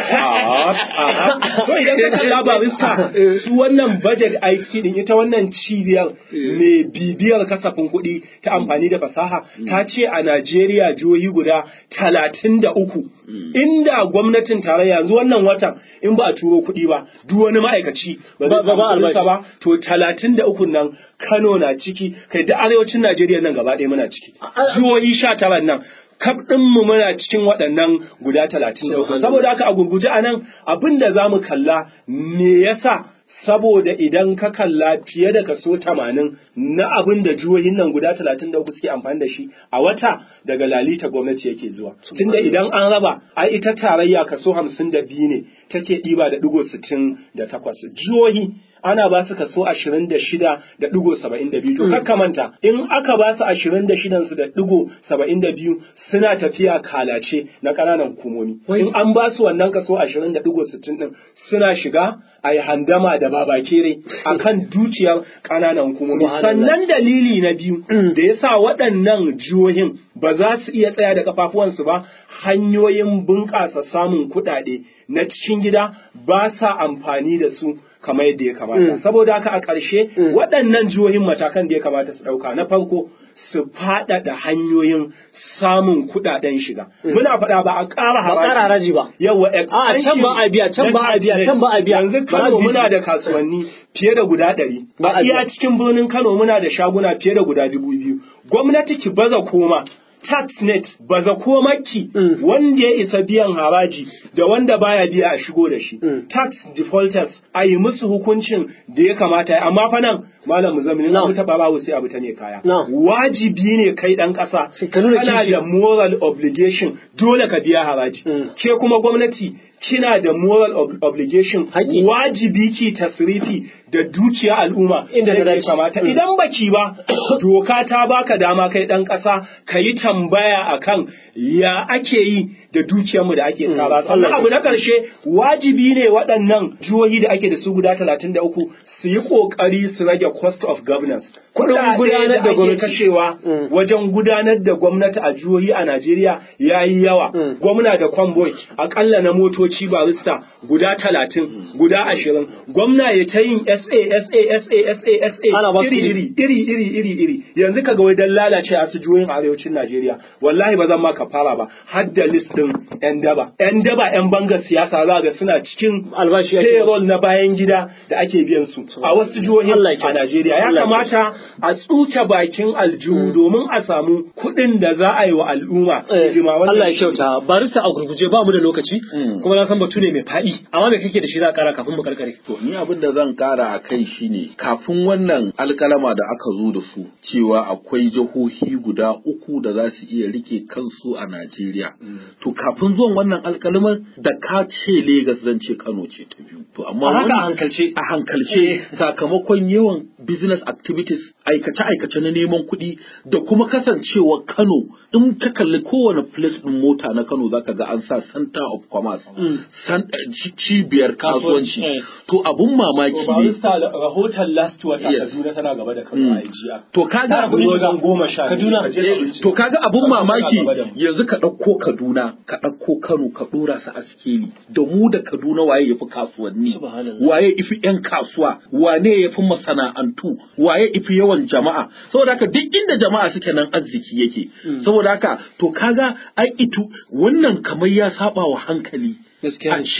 so idan ka kalla barista su wannan budget aiki din ita wannan cibiyar mai bibiyar kasafin kuɗi ta amfani da fasaha ta ce a Najeriya jihohi guda talatin da uku inda gwamnatin tarayya yanzu wannan watan in ba a turo kuɗi ba duk wani ma'aikaci ba zai Ba- ba- ba samu kuɗinsa albashi. ba to talatin da uku nan Kano na ciki kai da arewacin Najeriya nan gaba ɗaya muna ciki jihohi sha tara nan kaf ɗinmu muna cikin waɗannan guda talatin da uku saboda haka a gurguje a nan abin da za mu kalla me yasa saboda idan ka kalla fiye da kaso tamanin na abin da jihohin nan guda talatin da uku suke amfani da shi a wata daga lalita gwamnati yake zuwa tunda idan an raba ai ita tarayya kaso hamsin da biyu ne take ɗiba da ɗigo sittin da takwas jihohi ana ba su kaso ashirin da shida da ɗigo saba'in da biyu to kakka manta in aka ba su ashirin da shidan su da ɗigo saba'in da biyu suna tafiya kalace na ƙananan hukumomi in an ba su wannan kaso ashirin da ɗigo sittin ɗin suna shiga a yi handama da babakere a kan dukiyar ƙananan hukumomi Subhanallah. sannan dalili na biyu da ya sa waɗannan jihohin ba za su iya tsaya da kafafuwansu ba hanyoyin bunƙasa samun kuɗaɗe na cikin gida ba sa amfani da su kamar yadda ya kamata saboda haka a ƙarshe waɗannan jihohin matakan da ya kamata su ɗauka na farko su faɗaɗa hanyoyin samun kuɗaɗen shiga muna faɗa ba a ƙara ba ƙara haraji ba yawa A, can ba a biya, can ba a biya, can ba a biya. yanzu Ba a Kano biya. muna da kasuwanni fiye da guda ɗari Ba a a iya biya. cikin birnin Kano muna da shaguna fiye da guda dubu biyu gwamnati ki baza koma tax net baza komaki Mm. wanda ya isa biyan haraji da wanda baya biya a shigo da shi Mm. tax defaulters a yi musu hukuncin da ya kamata ya amma fa nan malam muzammil No. abu ta babawo sai abu ta ne kaya No. wajibi ne kai dan ƙasa Sai ka nuna kana kishi. da moral obligation dole ka biya haraji Mm. ke kuma gwamnati kina da moral ob- obligation Haƙƙi. wajibi ki tasrifi da dukiya al'umma Inda ta yadda ya dace. kamata Mm. idan baki ba doka ta baka dama kai dan ƙasa ka yi tambaya akan ya ake yi da dukiyarmu da ake tsara sannan Allah abu ya na ƙarshe wajibi ne waɗannan jihohi da ake da su guda talatin da uku su yi ƙoƙari su rage cost of governance Kuɗin Kuɗaɗe gudanar da ake gwamnati. kashewa Mm. wajen gudanar da gwamnati a jihohi a Najeriya ya yi yawa. Mm. Gwamna da kwamboi akalla na motoci barista guda talatin, guda ashirin. Gwamna ya ta yin SA, SA, SA, SA, Ana ba SA su iri, iri, iri, iri, iri, iri. Yanzu kaga wai dan lalace a su jihohin arewacin Najeriya. Wallahi ba zan ma ka fara ba. Har da list din 'yan daba. 'Yan daba 'yan bangar siyasa za ga suna cikin Albashi ake payroll na bayan gida da ake biyan su a wasu jihohin Allah ya a kyauta. Najeriya. Ya Allah ya kamata a tsuke bakin aljihu domin a samu kuɗin da za a yi wa al'umma Eh, hidima. Wannan Allah ya shi- kyauta barista a gurguje ba mu da lokaci Mm. kuma na san batu ne mai faɗi amma me kake da shi za a ƙara kafin mu karkare To ni abin da zan kara a kai shine kafin wannan alkalama da aka zo da su cewa akwai jihohi guda uku da za su iya rike kansu a Najeriya. To kafin zuwan wannan alkalaman da ka ce Legas zan ce Kano ce ta biyu. To amma A haka wani- a hankalce. a hankalce sakamakon yawan business activities aikace-aikace na neman kuɗi da kuma kasancewa Kano in ka kalli kowane place ɗin mota na Kano zaka ga an sa center of commerce san- eh, ci- cibiyar kasuwanci eh. to abun mamaki To, ne barista rahoton last wata Yes. Kaduna tana gaba da Kano Mm. a IGR. to kaga Tana kuɗi wajen goma sha. biyu. Kaduna. Ka je ka Eh, bincika. to kaga abun Kaduna mamaki tana gaba da mu. yanzu ka ɗauko Kaduna ka ɗauko Kano ka ɗora su a sikeli da mu da Kaduna waye yafi kasuwanni Subhanallah. waye ifi yan kasuwa wane yafi masana'antu waye ifi yawan jama'a saboda haka duk inda jama'a suke nan arziki yake saboda haka to kaga ai itu wannan kamar ya saba wa hankali Gaskiya a ne. ce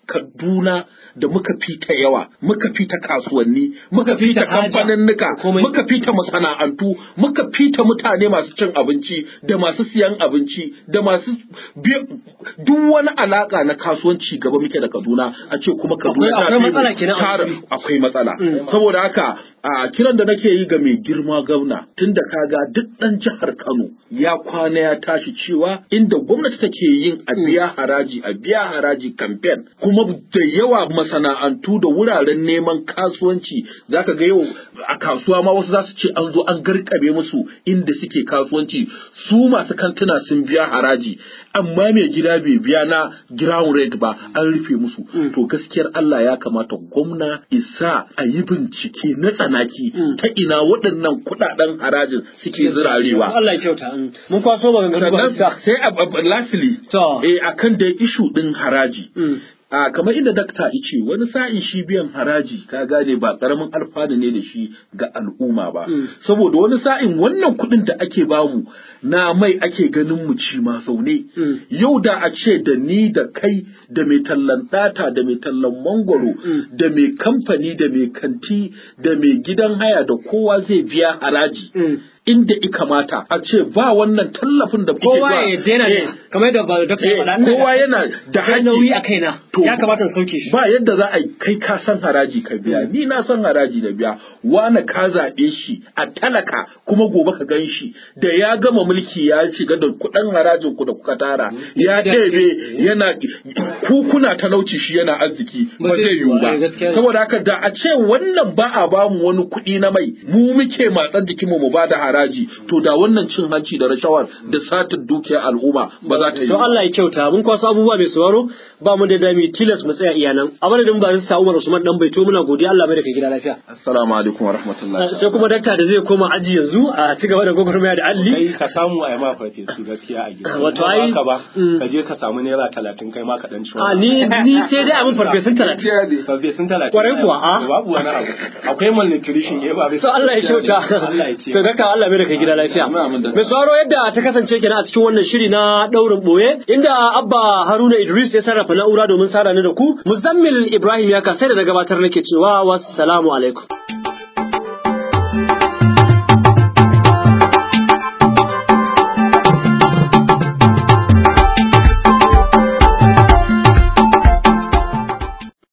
Kaduna da muka fita yawa, muka fita kasuwanni, muka fita haja, kamfaninnika, komai. muka fita masana'antu, muka fita mutane masu cin abinci da masu siyan abinci da masu bi- duk wani alaka na kasuwanci gaba muke da Kaduna a ce kuma Kaduna Akwai- ta akwai fi mu matsala kenan a tara- wuri. akwai matsala. Mm. Saboda haka a kiran da nake yi ga mai girma gwamna tunda kaga duk ɗan jihar Kano ya kwana ya tashi cewa inda gwamnati take yin a biya haraji a biya haraji campaign kuma da yawa masana'antu da wuraren neman kasuwanci zaka ga yau a kasuwa ma wasu za su ce an zo an garkabe musu inda suke kasuwanci su masu kantuna sun biya haraji amma mai gida bai biya na ground rate ba an rufe musu to gaskiyar Allah ya kamata gwamna isa a yi bincike na tsanaki ta ina waɗannan kuɗaɗen harajin suke zirarewa Allah ya kyauta. mm. Mun kwaso maganganu ba sannan sa. sai a a- lastly To. eh akan da ishu din haraji Mm. a kamar inda dakta ice wani sa'in shi biyan haraji ka gane ba karamin alfanu ne da shi ga al'umma ba Mm. saboda wani sa'in wannan kuɗin da ake bamu na mai ake ganin mu ci ma zaune Mm. yau da a ce da ni da kai da mai tallan ɗata da mai tallan mangwaro Mm. da mai kamfani da mai kanti da mai gidan haya da kowa zai biya haraji Mm. inda i kamata a ce ba wannan tallafin da kuke Kowa zuwa- ya daina Eh, ne kamar yadda ba dokta ya eh, faɗa. ina da kowa yana da akwai haƙƙi. nauyi a kaina. To, Ya kamata in sauke shi. ba yadda za a yi kai ka san haraji ka biya ni na san haraji da biya wani ka zaɓe shi a talaka kuma gobe ka gan shi da ya gama mulki ya shiga da kuɗin harajin ku da kuka tara ya ɗebe yana ku kuna talauci shi yana arziki Ba ba zai zai yiwu yiwu ba, eh, gaskiya ba ne. saboda haka da a ce wannan ba a bamu wani kuɗi na mai mu muke matsan jikinmu mu ba da haraji to da wannan cin hanci da rashawar da satin dukiyar al'umma ba za ta yi To ba. Allah ya kyauta mun kwaso abubuwa mai sauraro ba mu da dami tilas mu tsaya iyanan. A madadin ba su Umar Usman dan baito muna godiya Allah mai da kai gida lafiya. Assalamu alaikum wa rahmatullahi. Sai kuma dakta da zai koma aji yanzu a ci gaba da gwagwarmaya da alli. kai ka samu a yi ma farfesu gaskiya a gida Wato Ba ai- haka ba Mm. ka je ka samu naira talatin kai ma ka dan ci A ni ni sai dai abin farfesun talatin. farfesun talatin Kwarai kuwa, a? babu wani abu akwai malnutrition eh ba To Allah ya kyauta. Allah ya ce To dakta Allah mai da kai gida lafiya. Amin, amin, dakta. Mai sauraro yadda ta kasance kenan a cikin wannan shiri na daurin boye inda Abba Haruna Idris ya sarrafa na'ura domin sada ni da ku Muzammil Ibrahim ya kasai da na gabatar nake cewa wassalamu alaikum.